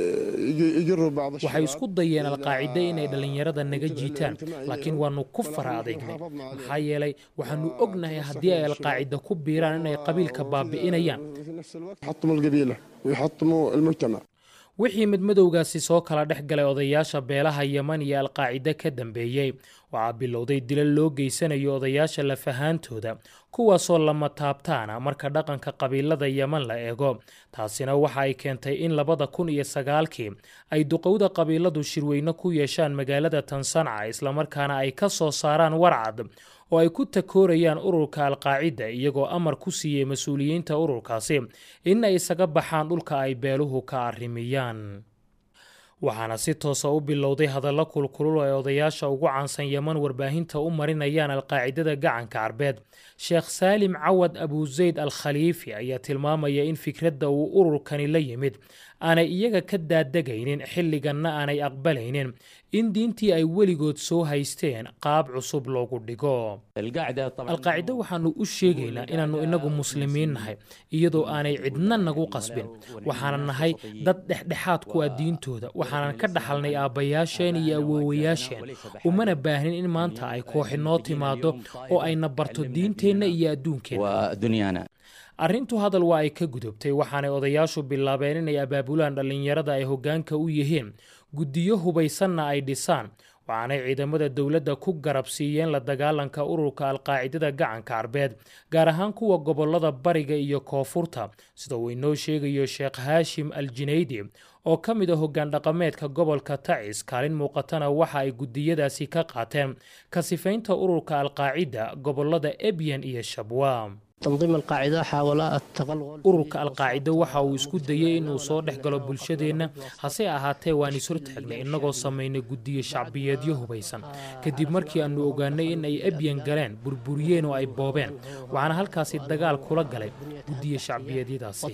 S13: يجروا بعض
S9: waxay isku dayeen alqaacide inay dhallinyarada naga jiitaan laakiin waannu ku fara adeegnay maxaa yeelay waxaannu ognahay haddii ay alqaacida ku biiraan inay qabiilka baabi'inayaan
S13: في نفس الوقت يحطموا القبيلة ويحطموا المجتمع
S9: wixii midmadowgaasi soo kala dhex galay odayaasha beelaha yeman iyo alqaacide ka dambeeyey waxaa bilowday dilal loo geysanayo odayaasha lafahaantooda kuwaasoo lama taabtaana marka dhaqanka qabiilada yeman la eego taasina waxa ay keentay in labada kun iyo sagaalkii ay duqowda qabiiladu shirweyne ku yeeshaan magaalada tansanca islamarkaana ay ka soo saaraan warcad oo ay ku takoorayaan ururka alqaacida iyagoo amar ku siiyey mas-uuliyiinta ururkaasi in ay isaga baxaan dhulka ay beeluhu ka arrimiyaan waxaana si toosa u bilowday hadallo kulkulul oo ay odayaasha ugu caansan yeman warbaahinta u marinayaan alqaacidada gacanka carbeed sheekh saalim cawad abuzayd al khaliifi ayaa tilmaamaya in fikradda uu ururkani la yimid aanay iyaga ka daadegaynin xilliganna aanay aqbalaynin in diintii ay weligood soo haysteen qaab cusub loogu dhigo alqaacido waxaannu u sheegaynaa inaannu innagu muslimiin nahay iyadoo aanay cidna nagu qasbin waxaanan nahay dad dhexdhexaad ku ah diintooda waxaanan ka dhaxalnay aabbayaasheen iyo awoowayaasheen umana baahnin in maanta ay kooxi noo timaado oo ayna barto diinteenna iyo adduunkeenna arrintu hadal waa ay ka gudubtay waxaanay odayaashu bilaabeen inay abaabulaan dhallinyarada ay hoggaanka u yihiin guddiyo hubaysanna ay dhisaan waxaanay ciidamada dowladda ku garab siiyeen la dagaalanka ururka alqaacidada gacanka carbeed gaar ahaan kuwa gobollada bariga iyo koonfurta sida uu inoo sheegayo sheekh haashim al jinaydi oo ka mid a hoggaan dhaqameedka gobolka tacis kaalin muuqatana waxa ay guddiyadaasi ka qaateen ka sifaynta ururka alqaacida gobollada ebyan iyo shabwa ururka alqaacido waxa uu isku dayey inuu soo dhex galo bulshadeenna hase ahaatee waan is hortaagnay innagoo samaynay guddiyo shacbiyeedyo hubaysan kadib markii aannu ogaanay in ay ebyan galeen burburiyeen oo ay boobeen waxaana halkaasi dagaal kula galay guddiyo shacbiyeedyadaasi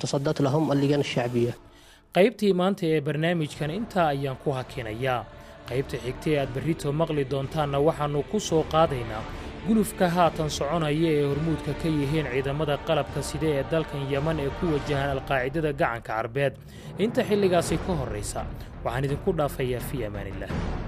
S9: qaybtii maanta ee barnaamijkan intaa ayaan ku hakinayaa qaybta xigta ee aad berrito maqli doontaanna waxaannu ku soo qaadaynaa gulufka haatan soconaya ee hormuudka ka yihiin ciidamada qalabka side ee dalkan yeman ee ku wajahan alqaacidada gacanka carbeed inta xilligaasi ka horraysa waxaan idinku dhaafayaa fii amaaniillah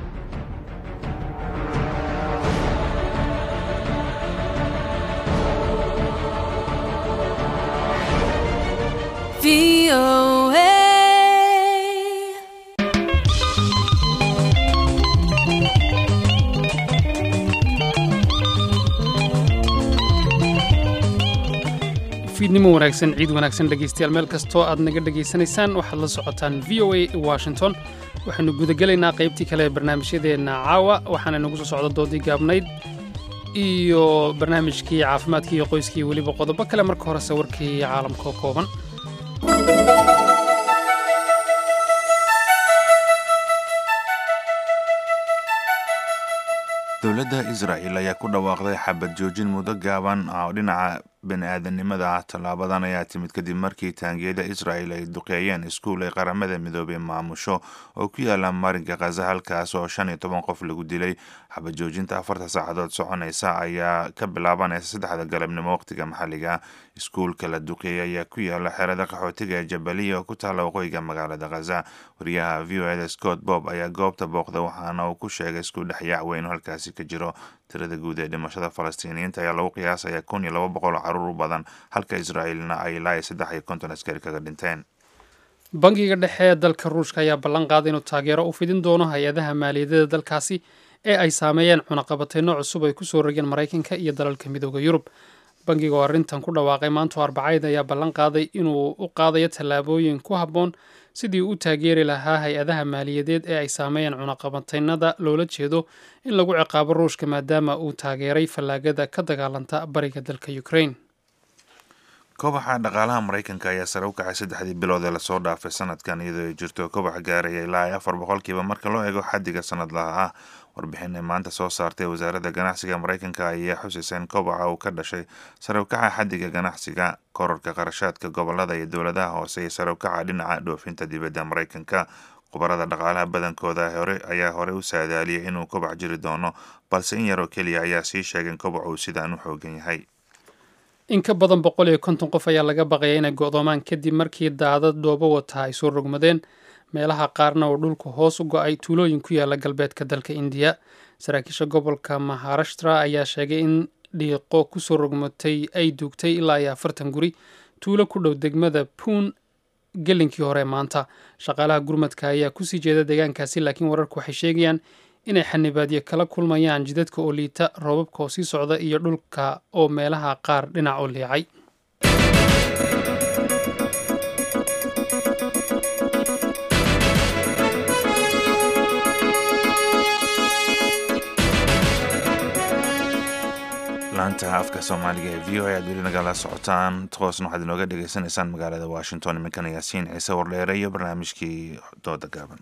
S1: fiidnimo wanaagsan ciid wanaagsan dhegaystayaal meel kastoo aad naga dhegaysanaysaan waxaad la socotaan v o a washington waxaanu gudagelaynaa qaybtii kale ee barnaamijyadeenna caawa waxaana nagu soo socda doodii gaabnayd iyo barnaamijkii caafimaadkii iyo qoyskii weliba qodobo kale marka horese warkii caalamka oo kooban
S2: dowladda israa'il ayaa ku dhawaaqday xabad joojin muddo gaaban oo dhinaca bani-aadanimada ah tallaabadan ayaa timid kadib markii taangiyada israa'il ay duqeeyeen iskuul ay qaramada midoobey maamusho oo ku yaala marinka khaza halkaas oo shan iyo toban qof lagu dilay xabad joojinta afarta saacadood soconaysa ayaa ka bilaabanaysa saddexda galabnimo waqtiga maxalliga iskuulka la duqeeyey ayaa ku yaala xerada qaxootiga ee jabaliya oo ku taalla waqooyiga magaalada khaza wariyaha v o eda scott bob ayaa goobta booqda waxaana uu ku sheegay isku dhexyaac weyn oo halkaasi ka jiro tirada guud ee dhimashada falastiiniyiinta ayaa lagu qiyaasaya kun iyo laba boqol caruur u badan halka israa'iilna ay ilaa iyo saddex iyo konton askari kaga dhinteen
S1: bangiga dhexe ee dalka ruushka ayaa ballan qaaday inuu taageero u fidin doono hay-adaha maaliyadada dalkaasi ee ay saameeyeen cunaqabateyno cusub ay kusoo rogeen maraykanka iyo dalalka midooda yurub bangiga oo arrintan ku dhawaaqay maanto arbacayd ayaa ballan qaaday inuu u qaadayo tallaabooyin ku habboon sidii u taageeri lahaa hay-adaha maaliyadeed ee ay saameeyeen cunaqabateynada loola jeedo in lagu ciqaabo ruushka maadaama uu taageeray fallaagada ka dagaalanta bariga dalka ukraine
S2: kobaxa dhaqaalaha maraykanka ayaa sare u kacay saddexdii bilood ee lasoo dhaafay sanadkan iyadoo ay jirto kobax gaaraya ilaa iyo afar boqolkiiba marka loo eego xaddiga sanadlaha ah warbixin ay maanta soo saartay wasaaradda ganacsiga maraykanka ayaa xusaysa in kobaca uu ka dhashay sare u kaca xaddiga ganacsiga kororka qarashaadka gobolada iyo dowladaha hoose iyo sare u kaca dhinaca dhoofinta dibadda maraykanka khubarada dhaqaalaha badankooda hore ayaa horey u saadaaliyay inuu kobac jiri doono balse in yaroo keliya ayaa sii sheegay in kobac uu sidaan u xoogan yahay
S1: in ka badan boqol iyo konton qof ayaa laga baqaya inay go'doomaan kadib markii daadad dhoobo wata ay soo rogmadeen meelaha qaarna oo dhulku hoos u go-ay tuulooyin ku yaala galbeedka dalka indiya saraakiisha gobolka maharashtra ayaa sheegay in dhiiqo kusoo rogmatay ay duugtay ilaa iyo afartan guri tuulo ku dhow degmada puun gelinkii hore maanta shaqaalaha gurmadka ayaa kusii jeeda deegaankaasi laakiin wararku waxay sheegayaan inay xanibaadyo kala kulmayaan jidadka oo liita roobabka oo sii socda iyo dhulka oo meelaha qaar dhinac oo liicay
S2: laanta afka soomaaliga ee v o a aad weli nagala socotaan toosna waxaad inooga dhegaysanaysaan magaalada washington iminkana yaasiin ciise wardheere iyo barnaamijkii dooda gaaban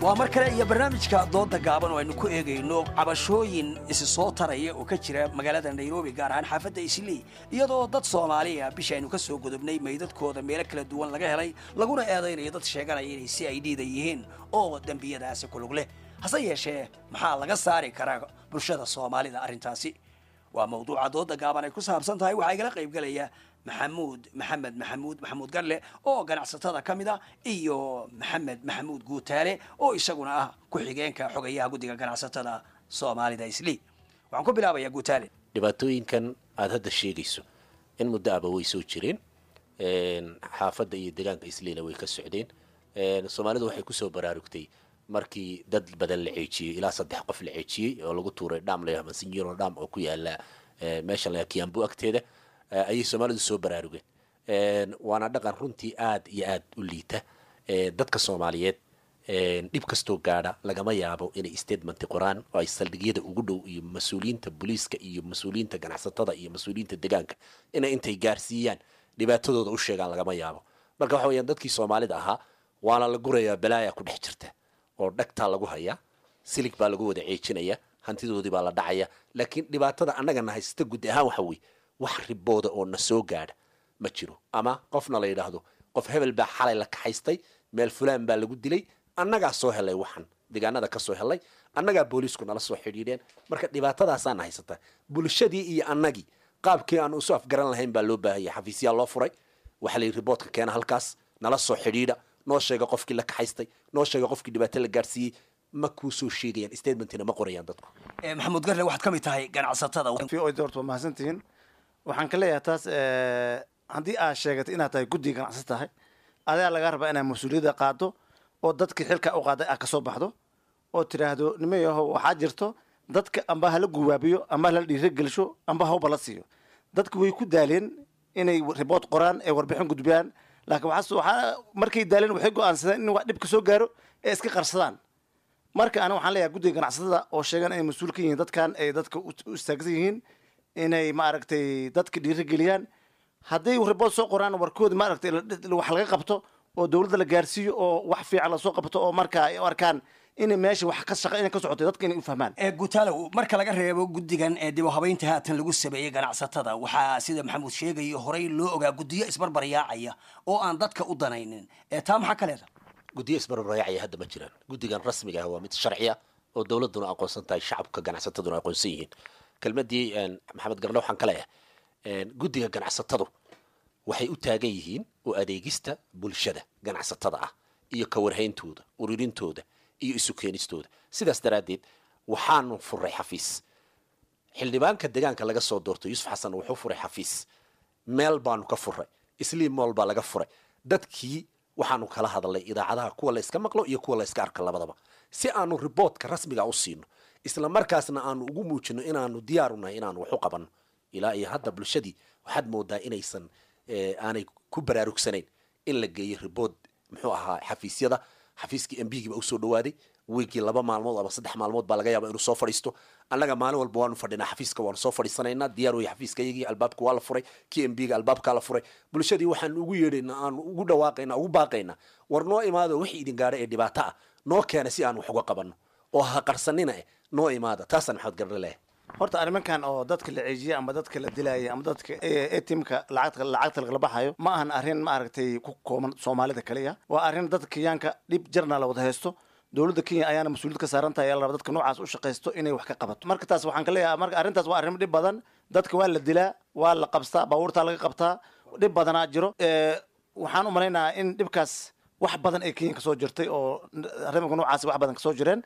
S14: waa mar kale iyo barnaamijka dooda gaaban oo aynu ku eegayno cabashooyin isi soo taraya oo ka jira magaalada nairobi gaar ahaan xaafadda islii iyadoo dad soomaaliya bisha aynu ka soo gudubnay meydadkooda meelo kala duwan laga helay laguna eedaynayo dad sheeganaya inay si ay dhiida yihiin oo dembiyadaasi kulug leh hase yeeshee maxaa laga saari karaa bulshada soomaalida arrintaasi waa mawduuca dooda gaaban ay ku saabsan tahay waxaa igala qaybgelaya maxamuud maxamed maxamuud maxamuud garle oo ganacsatada ka mid a iyo maxamed maxamuud guutaale oo isaguna ah ku-xigeenka xogayaha guddiga ganacsatada soomaalida islii waxaan ku bilaabayaa guutaale
S15: dhibaatooyinkan aada hadda sheegayso in muddo aba way soo jireen xaafadda iyo deegaanka isliina way ka socdeen soomaalidu waxay kusoo baraarugtay markii dad badan la ceejiyey ilaa saddex qof la ceejiyey oo lagu tuuray dham la masinjiro dham oo ku yaala meesha la kiambu agteeda ayay soomaalidu soo baraarugeen waana dhaqan runtii aad iyo aad u liita dadka soomaaliyeed dhib kastoo gaadha lagama yaabo inay statementi qoraan oo ay saldhigyada ugu dhow iyo mas-uuliyiinta booliiska iyo mas-uuliyiinta ganacsatada iyo mas-uuliyiinta deegaanka inay intay gaarsiiyaan dhibaatadooda u sheegaan lagama yaabo marka waxa weyaan dadkii soomaalida ahaa waana la gurayaa balaaya ku dhex jirta oo dhagtaa lagu hayaa silig baa lagu wada ceejinaya hantidoodii baa la dhacaya laakiin dhibaatada annagana haysata guud ahaan waxa weye wax ribooda oo na soo gaadha ma jiro ama qofna la yidhaahdo qof hebel baa xalay la kaxaystay meel fulaan baa lagu dilay annagaa soo helay waxan deegaanada ka soo helay annagaa booliisku nala soo xidhiidheen marka dhibaatadaasaana haysata bulshadii iyo annagii qaabkii aan isu afgaran lahayn baa loo baahaya xafiisyaa loo furay waxaa la yidhi riboodka keena halkaas nala soo xidhiidha noo sheega qofkii la kaxaystay noo sheega qofkii dhibaato la gaarsiiyey ma kuu soo sheegayaan statementina ma qorayaan dadku
S14: maxamuud garle waxaad ka mid tahay ganacsatada
S16: horta waa mahadsantihiin waxaan ka leeyahay taas haddii aad sheegatay inaad tahay guddiga ganacsi tahay adaa lagaa rabaa inaad mas-uuliyadda qaado oo dadkii xilka u qaaday aad kasoo baxdo oo tidhaahdo nimayaho waxaa jirto dadka amba hala guwaabiyo amba hala dhiiragelsho amba hawba la siiyo dadku way ku daaleen inay ribood qoraan ee warbixin gudbiyaan laakiin waxaa waxaa markay daaleen waxay go-aansadeen in wax dhib ka soo gaaro ee iska qarsadaan marka ana waxaan leeyahay guddiga ganacsatada oo sheegan inay mas-uul ka yihiin dadkan ay dadka u istaagsan yihiin inay maaragtay dadka dhiirigeliyaan hadday ribood soo qoraan warkooda maaragtay wax laga qabto oo dowladda la gaarsiiyo oo wax fiican lasoo qabto oo marka ay u arkaan inay meesha wax ka shaqa inay ka socotay dadka inay u fahmaan
S14: guutaalow marka laga reebo guddigan ee dib u habaynta haatan lagu sameeyey ganacsatada waxaa sida maxamuud sheegayo horey loo ogaa guddiyo isbarbaryaacaya oo aan dadka u danaynin ee taa maxaa ka leeda
S15: guddiyo isbarbaryaacaya hadda ma jiraan guddigan rasmiga ah waa mid sharciya oo dowladuna aqoonsan tahay shacabka ganacsataduna aqoonsan yihiin kelmadii maxamed garle waxaan ka leeyahay guddiga ganacsatadu waxay u taagan yihiin oo adeegista bulshada ganacsatada ah iyo ka warhayntooda ururintooda iyo isu keenistooda sidaas daraaddeed waxaanu furay xafiis xildhibaanka deegaanka laga soo doortay yuusuf xasan wuxuu furay xafiis meel baanu ka furay isliim mool baa laga furay dadkii waxaanu kala hadalnay idaacadaha kuwa la iska maqlo iyo kuwa la iska arka labadaba si aanu riboodka rasmiga u siino isla markaasna aanu ugu muujino inaanu diyaarunahay inaanu wax u qabanno ilaa iyo hadda bulshadii waxaad moodaa inaysan aanay ku baraarugsanayn in la geeyo ribood muxuu ahaa xafiisyada xafiiskii embigii baa usoo dhawaaday wiigii laba maalmood ama saddex maalmood baa laga yaaba inuu soo fadhiisto annaga maalin walba waanu fadhinaa xafiiska waanu soo fadhiisanaynaa diyaar wey xafiiska iyagii albaabka waa la furay kii embiga albaabkaa la furay bulshadii waxaan ugu yeedhaynaa aanu ugu dhawaaqaynaa ugu baaqaynaa war noo imaado wixii idin gaadha ee dhibaato ah noo keena si aan wax uga qabanno oo ha qarsanina eh noo imaada taasaan maxamed garle leeyahay
S16: horta arrimankan oo dadka la ceejiya ama dadka la dilaya ama dadka etimka lacagta lacagta lagala baxayo ma ahan arrin maaragtay ku kooban soomaalida kaliya waa arrin dadka kenyaanka dhib jarna la wada haysto dowladda kenya ayaana mas-uuliyad ka saaran tahay la raba dadka noocaas u shaqaysto inay wax ka qabato marka taas waxaan ka leeyahay marka arrintaas waa arrimo dhib badan dadka waa la dilaa waa la qabstaa baabuurtaa laga qabtaa dhib badanaa jiro waxaan u malaynayaa in dhibkaas wax badan ay kenya kasoo jirtay oo arrimanka noocaasi wax badan kasoo jireen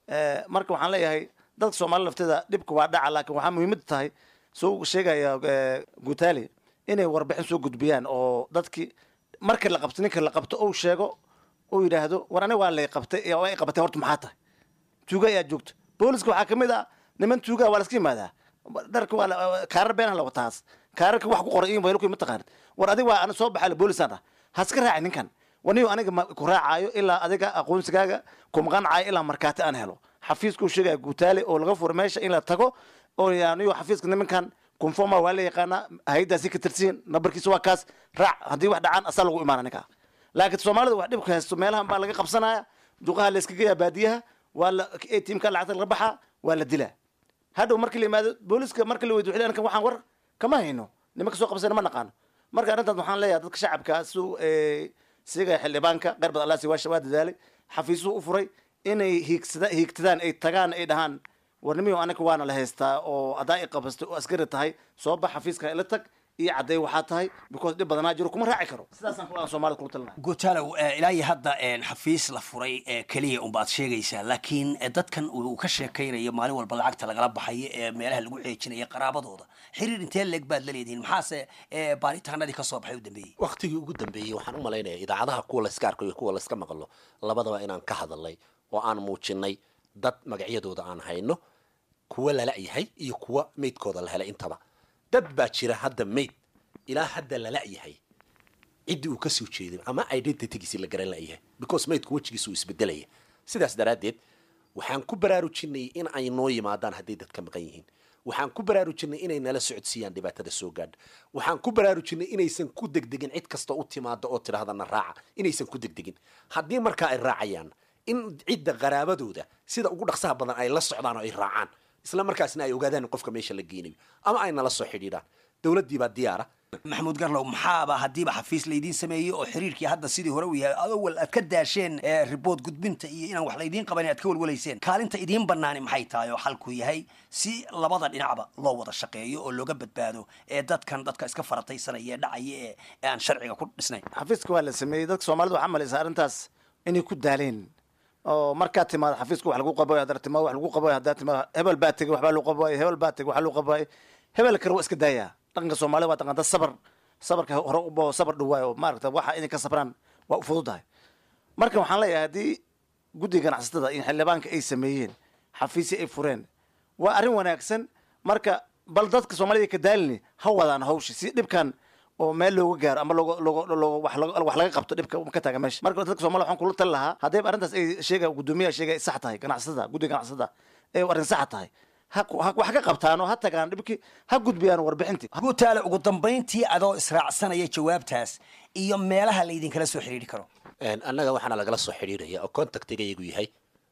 S16: marka waxaan leeyahay dadka soomaalida lafteeda dhibka waa dhaca laakiin waxaa muhiimada tahay soo sheegaya guutaali inay warbixin soo gudbiyaan oo dadki marka la qabto ninka la qabto ou sheego ou yidhaahdo war aniga waa lay qabtay waa ay qabatay horta maxaa tahay tuuga ayaa joogta booliska waxaa kamid ah niman tuuga waa laska yimaadaa dharka waa kaarar beenaha la wataas kaararka wax ku qoray in waylaku mataqaanid war adiga waa ana soo baxaa boolisaan ah haska raaci ninkan waniyo aniga ku raacaayo ilaa adiga aqoonsigaaga kumaqancayo ilaa markaati aan helo xafiiska u sheegaya guutaale oo laga furo meesha in la tago oo aniyo xafiiska nimankan conforma waa la yaqaanaa hay-addaasi ka tirsiin nambarkiisa waa kaas raac haddii wax dhacaan asaa lagu imaana ninkaa laakiin soomaalida wax dhibka haysto meelahan baa laga qabsanaya duqaha la iska geeyaa baadiyaha waa la atmka lacagta laga baxaa waa la dilaa hadhow markii la yimaado booliska marka la weydiyo waxay waxaan war kama hayno nimanka soo qabsana ma naqaano marka arrintaas waxaan leeyahay dadka shacabka su siga xildhibaanka qeyr bad allaasi waa dadaalay xafiisuhu u furay inay hiigsada hiigtadaan ay tagaan ay dhahaan warnimiyo anaka waana la haystaa oo haddaa i qabastay oo askari tahay soo bax xafiiska ila tag iyo cadday waxaa tahay because dhib badanaa jiro kuma raaci karo sidaasaan kula soomaalida kula talinahay
S14: gutalow ilaa iyo hadda xafiis la furay keliya unbaad sheegaysaa laakiin dadkan uu ka sheekaynayo maalin walba lacagta lagala baxayo ee meelaha lagu ceejinayo qaraabadooda xiriir intee leeg baad la leedihiin maxaase baaritaanadii kasoo baxay u dambeeyey
S15: waktigii ugu dambeeyey waxaan u malaynaya idaacadaha kuwa layska arko iyo kuwa layska maqlo labadaba inaan ka hadalnay oo aan muujinay dad magacyadooda aan hayno kuwa lala yahay iyo kuwa meydkooda la helay intaba dad baa jira hadda mayd ilaa hadda lala yahay ciddii uu kasoo jeeday ama identitygiisi la garan layahay because maydku wejigiisa uu isbedelaya sidaas daraaddeed waxaan ku baraarujinay in ay noo yimaadaan hadday dad ka maqan yihiin waxaan ku baraarujinay inay nala socodsiiyaan dhibaatada soo gaadha waxaan ku baraarujinay inaysan ku degdegin cid kasta u timaada oo tidhahdana raaca inaysan ku degdegin haddii markaa ay raacayaan in cidda qaraabadooda sida ugu dhaqsaha badan ay la socdaan oo ay raacaan isla markaasna ay ogaadaan in qofka meesha la geynayo ama ay nala soo xidhiidhaan dowladdii baa diyaara
S14: maxamuud garlow maxaaba haddiiba xafiis laydiin sameeyey oo xiriirkii hadda sidii hore u yahay awal aad ka daasheen ribood gudbinta iyo inaan wax laydiin qaban aad ka walwalayseen kaalinta idiin banaani maxay tahay oo xalku yahay si labada dhinacba loo wada shaqeeyo oo looga badbaado ee dadkan dadka iska farataysanaya ee dhacaya ee aan sharciga ku dhisnayn
S16: xafiiska waa la sameeyey dadka soomaalida waxaa malaysa arrintaas inay ku daaleen oo markaad timaado xafiiska wax lagu qabayo haddaad timaado wax lagu qabayo haddaad timaado hebel baa tegey waxbaa lagu qabayo hebel baa tegey waxaa lagu qabayo hebel kale waa iska daayaa dhaqanka soomaalida waa dhaqanta sabar sabarka hore ubo sabar dhawaayo maaragta waxa inay ka sabraan waa u fududahay marka waxaan leeyahay haddii guddiga ganacsatada iyo xildhibaanka ay sameeyeen xafiisya ay fureen waa arrin wanaagsan marka bal dadka soomaalida ka daalini ha wadaan hawshi si dhibkan oo meel looga gaaro ama looga looga looga wax laga wax laga qabto dhibka ka taaga meesha marka dadka soomaalida waxaan kula tali lahaa haddayba arrintaas ay sheega guddoomiyaha sheega ay sax tahay ganacsatada guddiga ganacsatada ay arrin sax tahay wax ka qabtaanoo ha tagaan dhibkii ha gudbiyaan warbixintii
S14: gutaale ugu dambayntii adoo israacsanaya jawaabtaas iyo meelaha laydinkala soo xidhiiri karo
S15: annaga waxaana lagala soo xidhiiraya oo contactiga iyagu yahay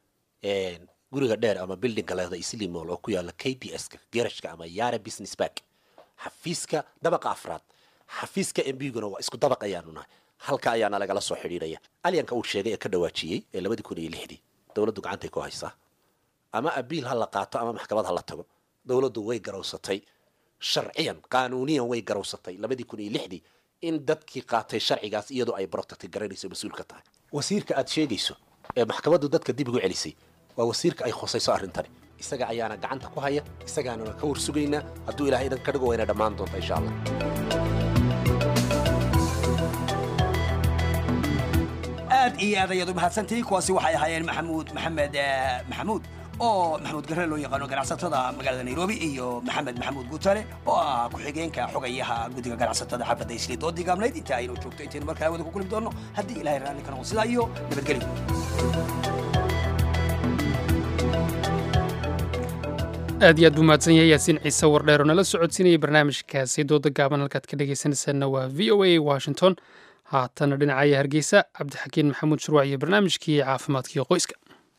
S15: guriga dheer ama buildingka leeda islimol oo ku yaala k b s ka garashka ama yara business back xafiiska dabaqa afraad xafiiska mbiguna waa isku dabaq ayaanu nahay halka ayaana lagala soo xidhiiraya alyanka uu sheegay ee ka dhawaajiyey ee labadii kun iyo lixdii dowladdu gacantay ku haysaa ama abiil ha la qaato ama maxkamad ha la tago dowladdu way garowsatay sharciyan qaanuuniyan way garowsatay labadii kun iyo lixdii in dadkii qaatay sharcigaas iyadoo ay protecti garanayso mas-uul ka tahay wasiirka aad sheegayso ee maxkamaddu dadka dib ugu celisay waa wasiirka ay khusayso arrintani isaga ayaana gacanta ku haya isagaanana ka warsugaynaa hadduu ilahay idan ka dhigo wayna dhammaan doonta insha allah
S14: aad iyo aad ayaad u mahadsantihiin kuwaasi waxay ahaayeen maxamuud maxamed maxamuud oo maxamuud garre loo yaqaano ganacsatada magaalada nairobi iyo maxamed maxamuud guutale oo ah ku-xigeenka xogayaha guddiga ganacsatada xaafadda isli doodii gaabnayd inta aynu joogto intaynu markaa hawada ku kulmi doonno haddii ilahay raalli ka noqo sidaa iyo nabadgelyo
S1: aad iyo aad buu mahadsan yahay yaasiin ciise wardheer oo nala socodsiinayay barnaamijkaasi dooda gaaban halkaad ka dhegaysanaysaanna waa v o a washington haatana dhinacaya hargeysa cabdixakiin maxamuud shurwac iyo barnaamijkii caafimaadkiio qoyska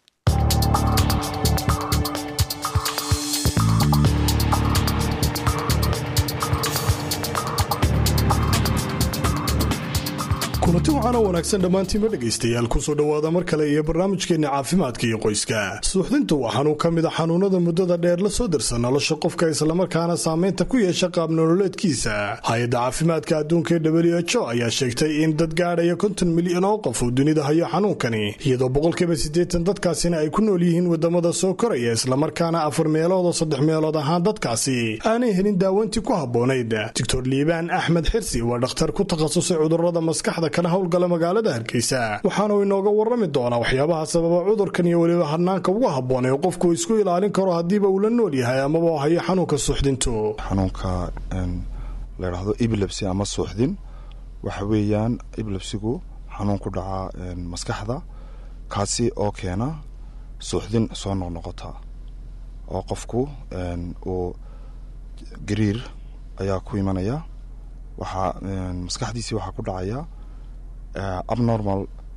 S17: kulanti waxaana wanaagsan dhammaantiinba dhegaystayaal kusoo dhowaada mar kale iyo barnaamijkeenna caafimaadka iyo qoyska suuxdintu waa xanuun ka mid a xanuunada muddada dheer la soo dirsa nolosha qofka islamarkaana saamaynta ku yeesha qaab nololeedkiisa hay-adda caafimaadka adduunka ee w h o ayaa sheegtay in dad gaadhaya konton milyan oo qof uu dunida hayo xanuunkani iyadoo boqolkiiba siddeetan dadkaasina ay ku nool yihiin wadamada soo koraya islamarkaana afar meelood oo saddex meelood ahaan dadkaasi aanay helin daawantii ku habboonayd doctor liibaan axmed xirsi waa dhakhtar ku takhasusay cudurada maskaxda kana howlgala magaalada hargeysa waxaanu inooga warrami doonaa waxyaabaha sababa cudurkan iyo weliba hanaanka ugu habboon ee qofku isku ilaalin karo haddiiba uu la nool yahay amaba hayo xanuunka suuxdintu
S18: xanuunka la ydhaahdo ebilebsy ama suuxdin waxa weeyaan ebilebsigu xanuun ku dhaca maskaxda kaasi oo keena suuxdin soo noqnoqota oo qofku uu gariir ayaa ku imanaya waxaa maskaxdiisii waxaa ku dhacaya abnormal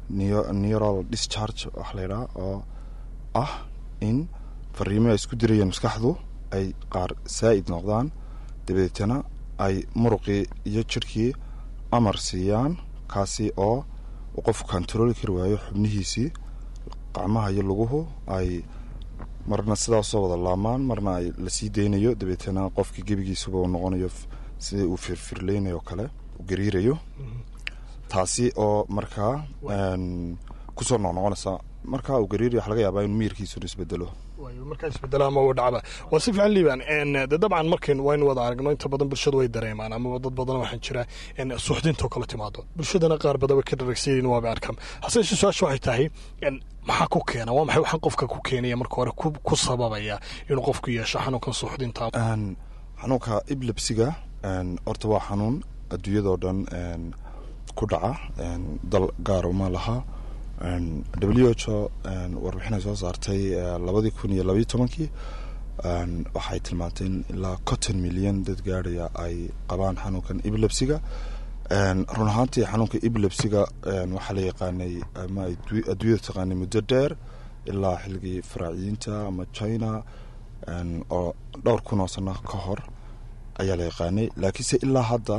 S18: neural discharge wax laydhaha oo ah in fariimo ay isku dirayeen maskaxdu ay qaar saa'id noqdaan dabadeetana ay muruqii iyo jirhkii amar siiyaan kaasi oo uu qofku kontarooli kari waayo xubnihiisii qacmaha iyo luguhu ay marna sidaasoo wada laamaan marna ay lasii daynayo dabeetana qofkii gebigiisuba uu noqonayo sidii uu firfirleynayo kale uu gariirayo taasi oo markaa kusoo noqnoqonaysa markaa uu gariirayo waxa laga yaabaa inuu miyirkiisuna isbedelo
S17: markaa isbedela ama uu dhacba waa si fiican liibaan de dabcan markayn waynu wada aragno inta badan bulshadu way dareemaan amaba dad badan waxaan jira suuxdintoo kale timaado bulshadana qaar badan way ka dharagsayiin waaba arkaan hase yeeshee su-aasha waxay tahay maxaa ku keena waa maxay waxaan qofka ku keenaya marka hore ku sababaya inuu qofku yeesho xanuunkan suuxdinta
S18: xanuunka iblebsiga horta waa xanuun adduunyadoo dhan ku dhaca dal gaar uma laha w h o warbixinay soo saartay labadii kun iyo labaiyo tobankii waxay tilmaantay in ilaa conton milyan dad gaadhaya ay qabaan xanuunkan ebilebsiga run ahaantii xanuunka ebilebsiga waxaa la yaqaanay ama adduunyada taqaanay muddo dheer ilaa xilligii faraaciyiinta ama china oo dhowr kun oo sano ka hor ayaa la yaqaanay laakiinse ilaa hadda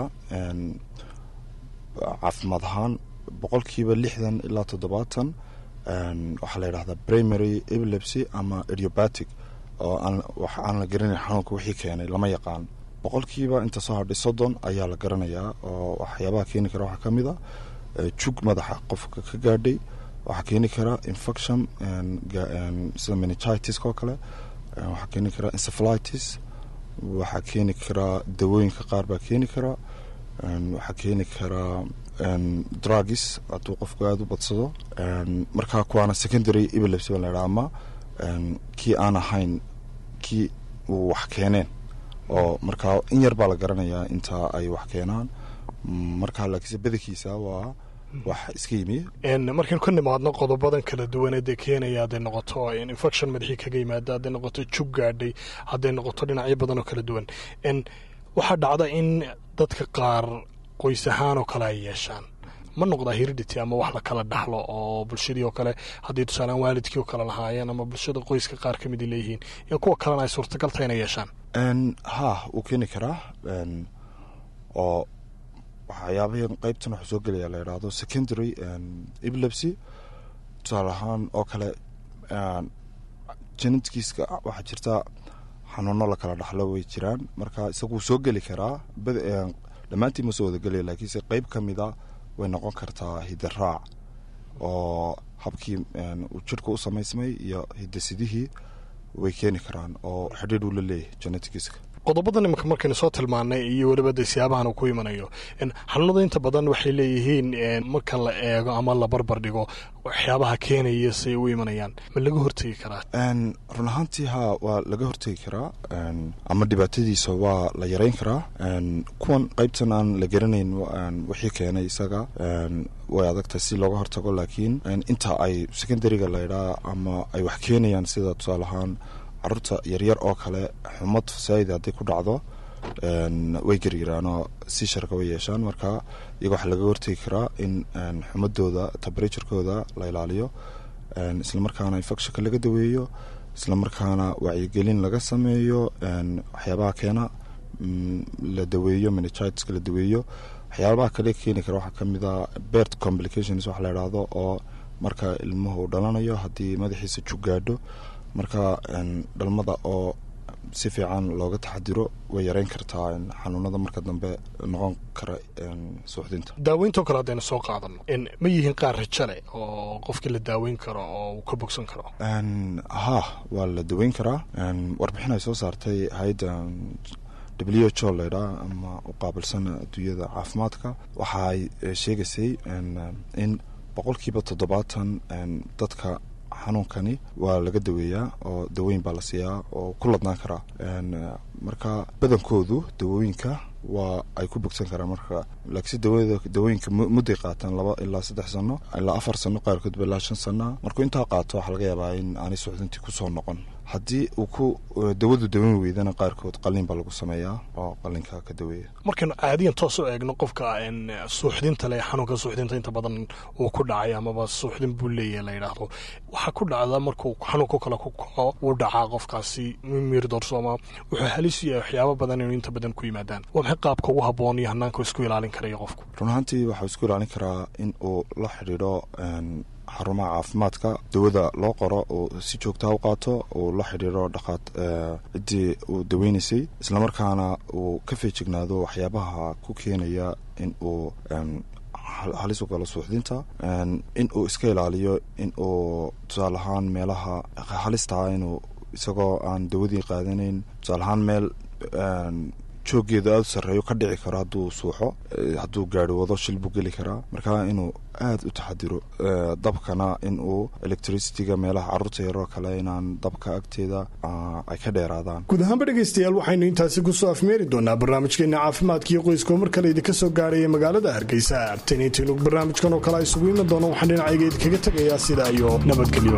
S18: caafimaad ahaan boqolkiiba lixdan ilaa toddobaatan waxaa la yidhahdaa primary epilepsy ama idiobatic oo wax aan la garanayn xanuunka wixii keenay lama yaqaan boqolkiiba inta soo hadhay soddon ayaa la garanayaa oo waxyaabaha keeni kara waxaa ka mid a jug madaxa qofka ka gaadhay waxaa keeni kara infection sida meningitis oo kale waxaa keeni kara encephalitis waxaa keeni karaa dawooyinka qaar baa keeni karaa waxaa keeni karaa drugis hadduu qofku aada u badsado markaa kuwaana secondary epilepsy baa laydhaha ama kii aan ahayn kii uu wax keeneen oo markaa in yar baa la garanayaa intaa ay wax keenaan markaa laakiinse badankiisa waa wax iska yimi
S17: markaynu ka nimaadno qodobadan kala duwaneedee keenaya hadday noqoto infection madaxii kaga yimaada hadday noqoto jug gaadhay hadday noqoto dhinacyo badan oo kala duwan waxaa dhacda in dadka qaar qoys ahaan oo kale ay yeeshaan ma noqdaa hiridity ama wax la kala dhaxlo oo bulshadii oo kale haddii tusaalaan waalidkii oo kale lahaayeen ama bulshada qoyska qaar ka mid ay leeyihiin in kuwa kalena ay suurtagal tahay inay yeeshaan
S18: ha wuu keeni karaa oo waxyaabahan qeybtan waxuu soo gelaya la yidhaahdo secondary epilepsy tusaale ahaan oo kale genetkiiska waxaa jirta xanuuno la kala dhaxlo way jiraan marka isaguu soo geli karaa dhammaantii ma soo wadagelaya laakiinse qeyb ka mida way noqon kartaa hidaraac oo habkii uu jirhka u samaysmay iyo hidasidihii way keeni karaan oo xidhiidh uu la leeyahay genetikiska
S17: qodobadan imanka markaynu soo tilmaanay iyo weliba de siyaabahan uu ku imanayo xanuunada inta badan waxay leeyihiin marka la eego ama la barbar dhigo waxyaabaha keenaya say u imanayaan ma laga hortegi karaa
S18: run ahaantii haa waa laga hortegi karaa ama dhibaatadiisa waa la yareyn karaa kuwan qeybtan aan la garanayn wixii keenay isaga way adagtahay si looga hortago laakiin inta ay secondaryga laydhaa ama ay wax keenayaan sida tusaale ahaan caruurta yaryar oo kale xumad fasaa'id hadday ku dhacdo way geryiraanoo si sharka way yeeshaan marka iyaga waxaa laga hortegi karaa in xumadooda temperaturekooda la ilaaliyo islamarkaana infectionka laga daweeyo islamarkaana wacyigelin laga sameeyo waxyaabaha keena la daweeyo meningitis la daweeyo waxyaabaha kale keeni kara waxaa kamid a bert complications waxa la idhaahdo oo marka ilmuhu dhalanayo haddii madaxiisa jug gaadho marka dhalmada oo si fiican looga taxadiro way yareyn kartaa xanuunada marka dambe noqon kara suuxdinta
S17: daaweynto kale haddaynu soo qaadano ma yihiin qaar rajale oo qofkii la daaweyn karo oo uu ka bogsan karo
S18: ha waa la daweyn karaa warbixin ay soo saartay hay-adda w h o laydhaa ama u qaabilsan adduunyada caafimaadka waxa ay sheegaysay in boqolkiiba toddobaatan dadka xanuunkani waa laga daweeyaa oo daweyn baa la siiyaa oo ku ladnaan karaa marka badankoodu dawooyinka waa ay ku bogsan karaan marka laakiinse dawada dawooyinka mudday qaataan laba ilaa saddex sano ilaa afar sano qaarkoodba ilaa shan sana markuu intaa qaato waxaa laga yaabaa in aanay suuxdintii kusoo noqon haddii uu ku dawadu dawan weydana qaarkood qalin baa lagu sameeyaa oo qalinka ka daweeya
S17: markaynu caadiyan toos u eegno qofka suuxdinta leh xanuunka suuxdinta inta badan uu ku dhacay amaba suuxdin buu leeyahay la yidhaahdo waxaa ku dhacda markuu xanuunku kale ku kaco uu dhacaa qofkaasi miir doorsooma wuxuu halis u yahay waxyaabo badan inuu inta badan ku yimaadaan waa maxay qaabka ugu habboon iyo hanaanka isku ilaalin karaya qofku
S18: run ahaantii waxuu isku ilaalin karaa in uu la xidhiidho xarumaha caafimaadka dawada loo qoro uu si joogtaa u qaato uu la xidhiidho dhaqaad ciddii uu daweynaysay islamarkaana uu ka feejignaado waxyaabaha ku keenaya in uu halis u galo suuxdinta in uu iska ilaaliyo in uu tusaale ahaan meelaha halistaa inuu isagoo aan dawadii qaadanayn tusaale ahaan meel jooggeeda aada u sarreeyo ka dhici karo hadduu suuxo hadduu gaari wado shil buu geli karaa marka inuu aada u taxadiro dabkana in uu electricityga meelaha carruurta yaroo kale inaan dabka agteeda ay ka dheeraadaan
S17: guud ahaanba dhegaystayaal waxaynu intaasi kusoo afmeeri doonaa barnaamijkeena caafimaadkiiyo qoyska oo mar kale idinka soo gaaraya magaalada hargeysa taniintiinu barnaamijkan oo kale isugu iman doono waxaan dhinacayga idinkaga tegayaa sidaa iyo nabadgelyo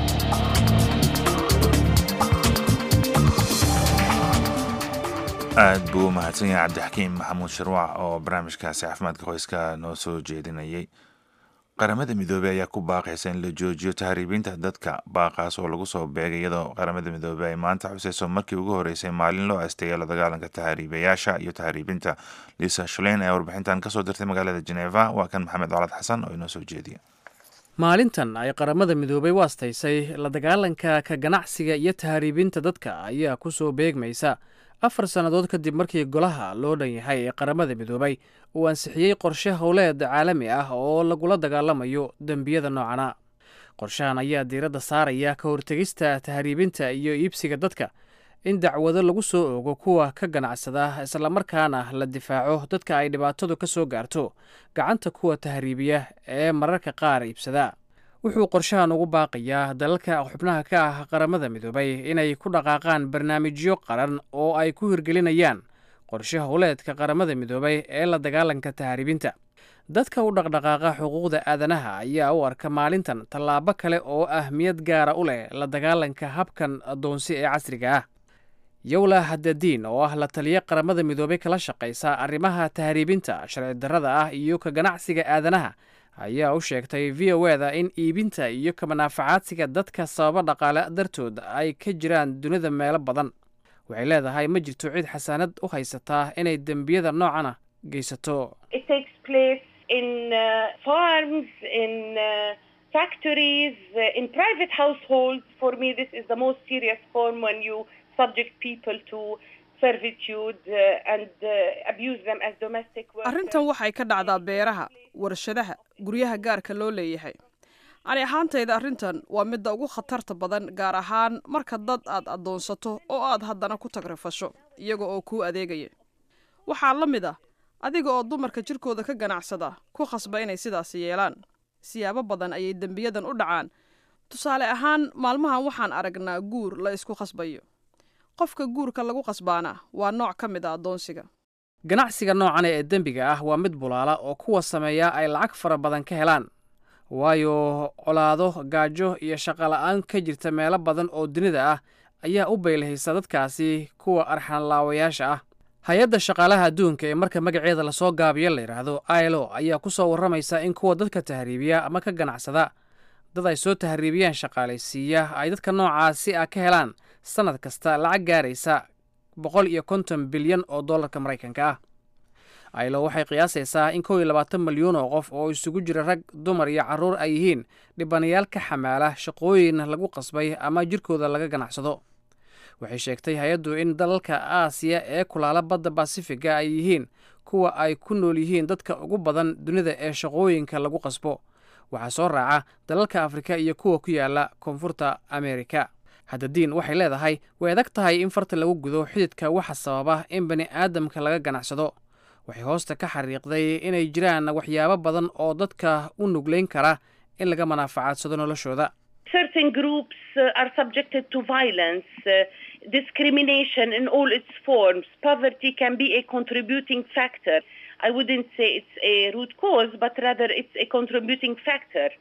S2: aad buu u mahadsan yahay cabdixakiim maxamuud sharwac oo barnaamijkaasi caafimaadka qoyska noo soo jeedinayay qaramada midoobey ayaa ku baaqaysa in la joojiyo tahriibinta dadka baaqaas oo lagu soo beegay iyadoo qaramada midoobey ay maanta xuseyso markii ugu horeysay maalin loo asteeya la dagaalanka tahriibayaasha iyo tahriibinta liisa shaleyn ayaa warbixintan kasoo dirtay magaalada jeneva waa kan maxamed colad xasan oo inoo soo jeediya
S19: maalintan ay qaramada midoobey u astaysay la dagaalanka ka ganacsiga iyo tahriibinta dadka ayaa ku soo beegmaysa afar sannadood kadib markii golaha loo dhan yahay ee qaramada midoobay uu ansixiyey qorshe howleed caalami ah oo lagula dagaalamayo dembiyada noocana qorshahan ayaa diiradda saaraya ka hortegista tahriibinta iyo iibsiga dadka in dacwado lagu soo ogo kuwa ka ganacsada islamarkaana la difaaco dadka ay dhibaatadu ka soo gaarto gacanta kuwa tahriibiya ee mararka qaar iibsada wuxuu qorshahan ugu baaqayaa dalalka xubnaha ka ah qaramada midoobay inay ku dhaqaaqaan barnaamijyo qaran oo ay ku hirgelinayaan qorshe howleedka qaramada midoobay ee la dagaalanka tahriibinta dadka u dhaqdhaqaaqa xuquuqda aadanaha ayaa u arka maalintan tallaabo kale oo ahmiyad gaara u leh la dagaalanka habkan addoonsi ee casriga ah yowla hadadiin oo ah la taliya qaramada midoobay kala shaqaysa arrimaha tahriibinta sharci darrada ah iyo ka ganacsiga aadanaha ayaa u sheegtay v o eda in iibinta iyo kamanaafacaadsiga dadka sababa dhaqaale dartood ay ka jiraan dunida meelo badan waxay leedahay ma jirto cid xasaanad u haysataa inay dembiyada noocana geysato
S8: arrintan waxay ka dhacdaa beeraha warshadaha guryaha gaarka loo leeyahay ani ahaantayda arrintan waa midda ugu khatarta badan gaar ahaan marka dad aad addoonsato oo aad haddana ku tagrifasho iyaga oo kuu adeegaya waxaa la mid ah adiga oo dumarka jirkooda ka ganacsada ku khasba inay sidaasi yeelaan siyaabo badan ayay dembiyadan u dhacaan tusaale ahaan maalmahan waxaan aragnaa guur la isku khasbayo qofka guurka lagu khasbaana waa nooc ka mid a addoonsiga
S19: ganacsiga noocane ee dembiga ah waa mid bulaala oo kuwa sameeya ay lacag fara badan ka helaan waayo colaado gaajo iyo shaqola'aan ka jirta meelo badan oo dunida ah ayaa u baylahaysa dadkaasi kuwa arxanlaawayaasha ah hay-adda shaqaalaha adduunka ee marka magaceeda lasoo gaabiyo la yidhaahdo ilo ayaa ku soo warramaysa in kuwa dadka tahriibiya ama ka ganacsada dad ay soo tahriibiyaan shaqaalaysiiya ay dadka noocaasi ah ka helaan sannad kasta lacag gaaraysa boqol iyo konton bilyan oo dollarka maraykanka ah ilo waxay qiyaasaysaa in kow iyo labaatan milyuun oo qof oo isugu jira rag dumar iyo carruur ay yihiin dhibanayaal ka xamaala shaqooyin lagu qasbay ama jirkooda laga ganacsado waxay sheegtay hay-addu in dalalka aasiya ee kulaala badda basifiga ay yihiin kuwa ay ku nool yihiin dadka ugu badan dunida ee shaqooyinka lagu qasbo waxaa soo raaca dalalka afrika iyo kuwa ku yaala koonfurta ameerika haddadiin waxay leedahay way adag tahay in farta lagu gudo xididka waxa sababa in bani aadamka laga ganacsado waxay hoosta ka xariiqday inay jiraan waxyaabo badan oo dadka u nuglayn kara in laga manaafacadsado noloshooda
S20: certain groups uh, are subjected to violence, uh, discrimination in all its forms. Poverty can be a contributing factor. I wouldn't say it's a root cause, but rather it's a contributing factor.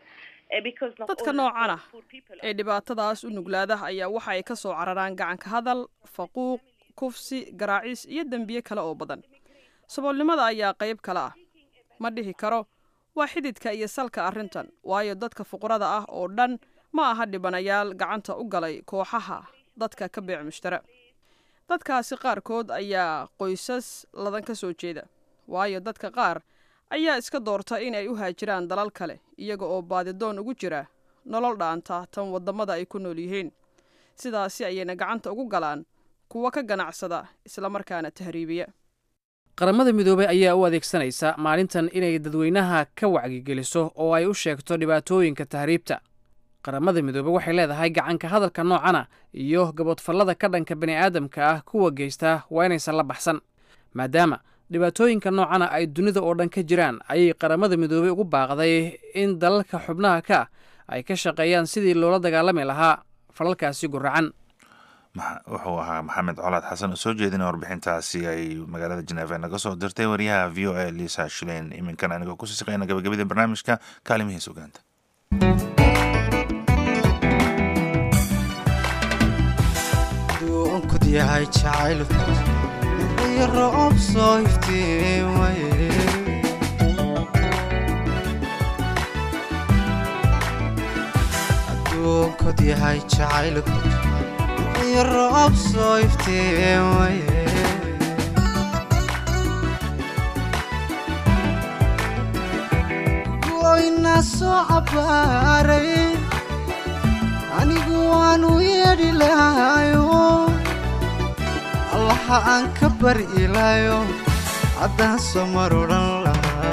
S8: dadka noocan ah ee dhibaatadaas u nuglaada ayaa waxa ay ka soo cararaan gacanka hadal faquuq kufsi garaacis iyo dembiye kale oo badan saboolnimada ayaa qayb kale ah ma dhihi karo waa xididka iyo salka arrintan waayo dadka fuqrada ah oo dhan ma aha dhibanayaal gacanta u galay kooxaha dadka ka beec mushtara dadkaasi qaarkood ayaa qoysas ladan ka soo jeeda waayo dadka qaar ayaa iska doorta inay u haajiraan dalal kale iyaga oo baadidoon ugu jira nolol dhaanta tan waddamada ay ku nool yihiin sidaasi ayayna gacanta ugu galaan kuwa ka ganacsada islamarkaana tahriibiya
S19: qaramada midoobey ayaa u adeegsanaysa maalintan inay dadweynaha ka wacyigeliso oo ay u sheegto dhibaatooyinka tahriibta qaramada midoobey waxay leedahay gacanka hadalka noocana iyo gabodfallada ka dhanka bani'aadamka ah kuwa geysta waa inaysan la baxsan maadaama dhibaatooyinka noocana ay dunida oo dhan ka jiraan ayay qaramada midoobey ugu baaqday in dalalka xubnaha ka ay ka shaqeeyaan sidii loola dagaalami lahaa falalkaasi guracan
S2: wuxuu ahaa maxamed colaad xasan oo soo jeedina warbixintaasi ay magaalada jeneeva naga soo dirtay wariyaha v o a lisa shilein iminkan anigoo kusii shaqeyna gabagabada barnaamijka kaalimihiis ogaanta
S21: yahay jacaylku iyo roob soo iftiimaye adduunkod yahay jacaylku iyo roob soo iftiimaye goyna soo cabbaaray anigu waanu yeedhi lahayo allaha aan ka bari ilaayo haddaan soo mar odhan lahaa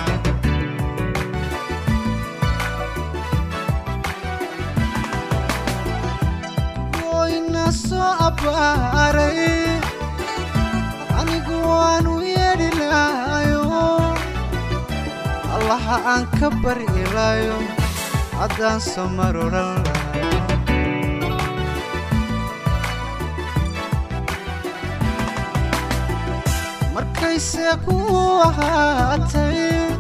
S21: goyna soo abbaaray anigu waanu yeedhi lahayo allaha aan ka bari ilaayo haddaan soo mar odhan lahaa markayse ku ahaatay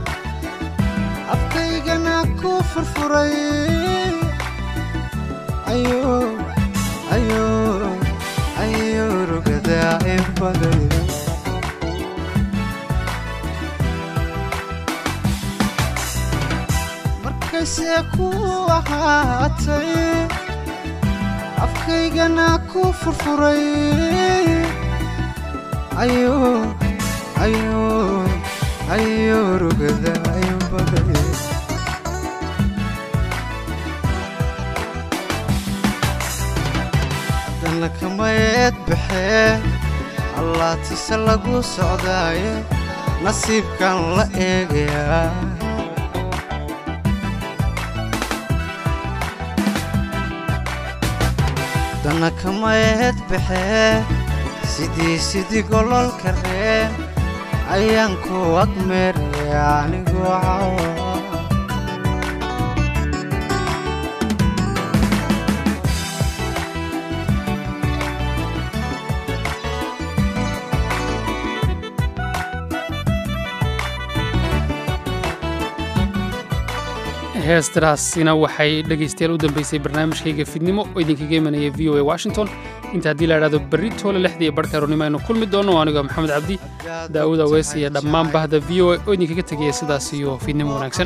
S21: afkaygana ku furfuray ayo rugadaa in baday markayse ku ahaatay afkaygana ku furfuray ayo ayo ayo rugada ayo baday haddana kamayeed baxee allaatise lagu socdaaye nasiibkan la eegayaa haddana kamayeed baxee sidii sidii gololka reen ayaan ku agmeeraya anigu cawa
S1: heestaraasina waxay dhegaystayaal u dambeysay barnaamijkayga fidnimo oo idinkaga imanaya v o a washington inta haddii la idhahdo berri toole lixdii iyo barhka aroornimo aynu kulmi doonno anigoo maxamed cabdi daa'uud aweys iyo dhammaan bahda v o a oo idinkaga tegaya sidaas iyo fidnimo wanaagsan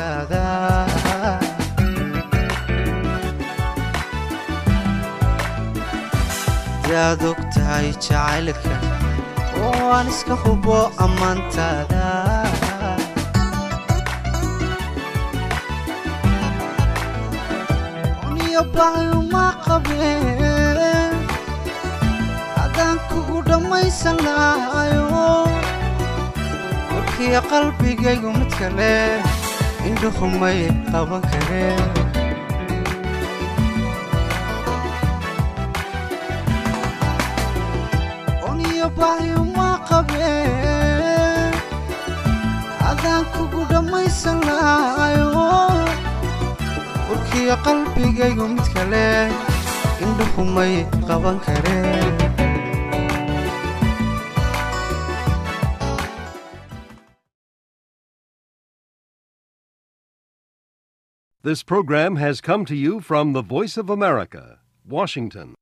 S21: daad og tahay jacaylka oo aan iska hubo ammaantaada baayuma qabeen haddaan kugu dhammaysan lahayo warkiya qalbigaygu mid kale indhuhumay qaban kareen oniyo baayuma qabeen haddaan kugu dhammaysan lahayo warkiya qalbigaygu mid kale indhuhumay qaban kareen
S5: This program has come to you from the Voice of America, Washington.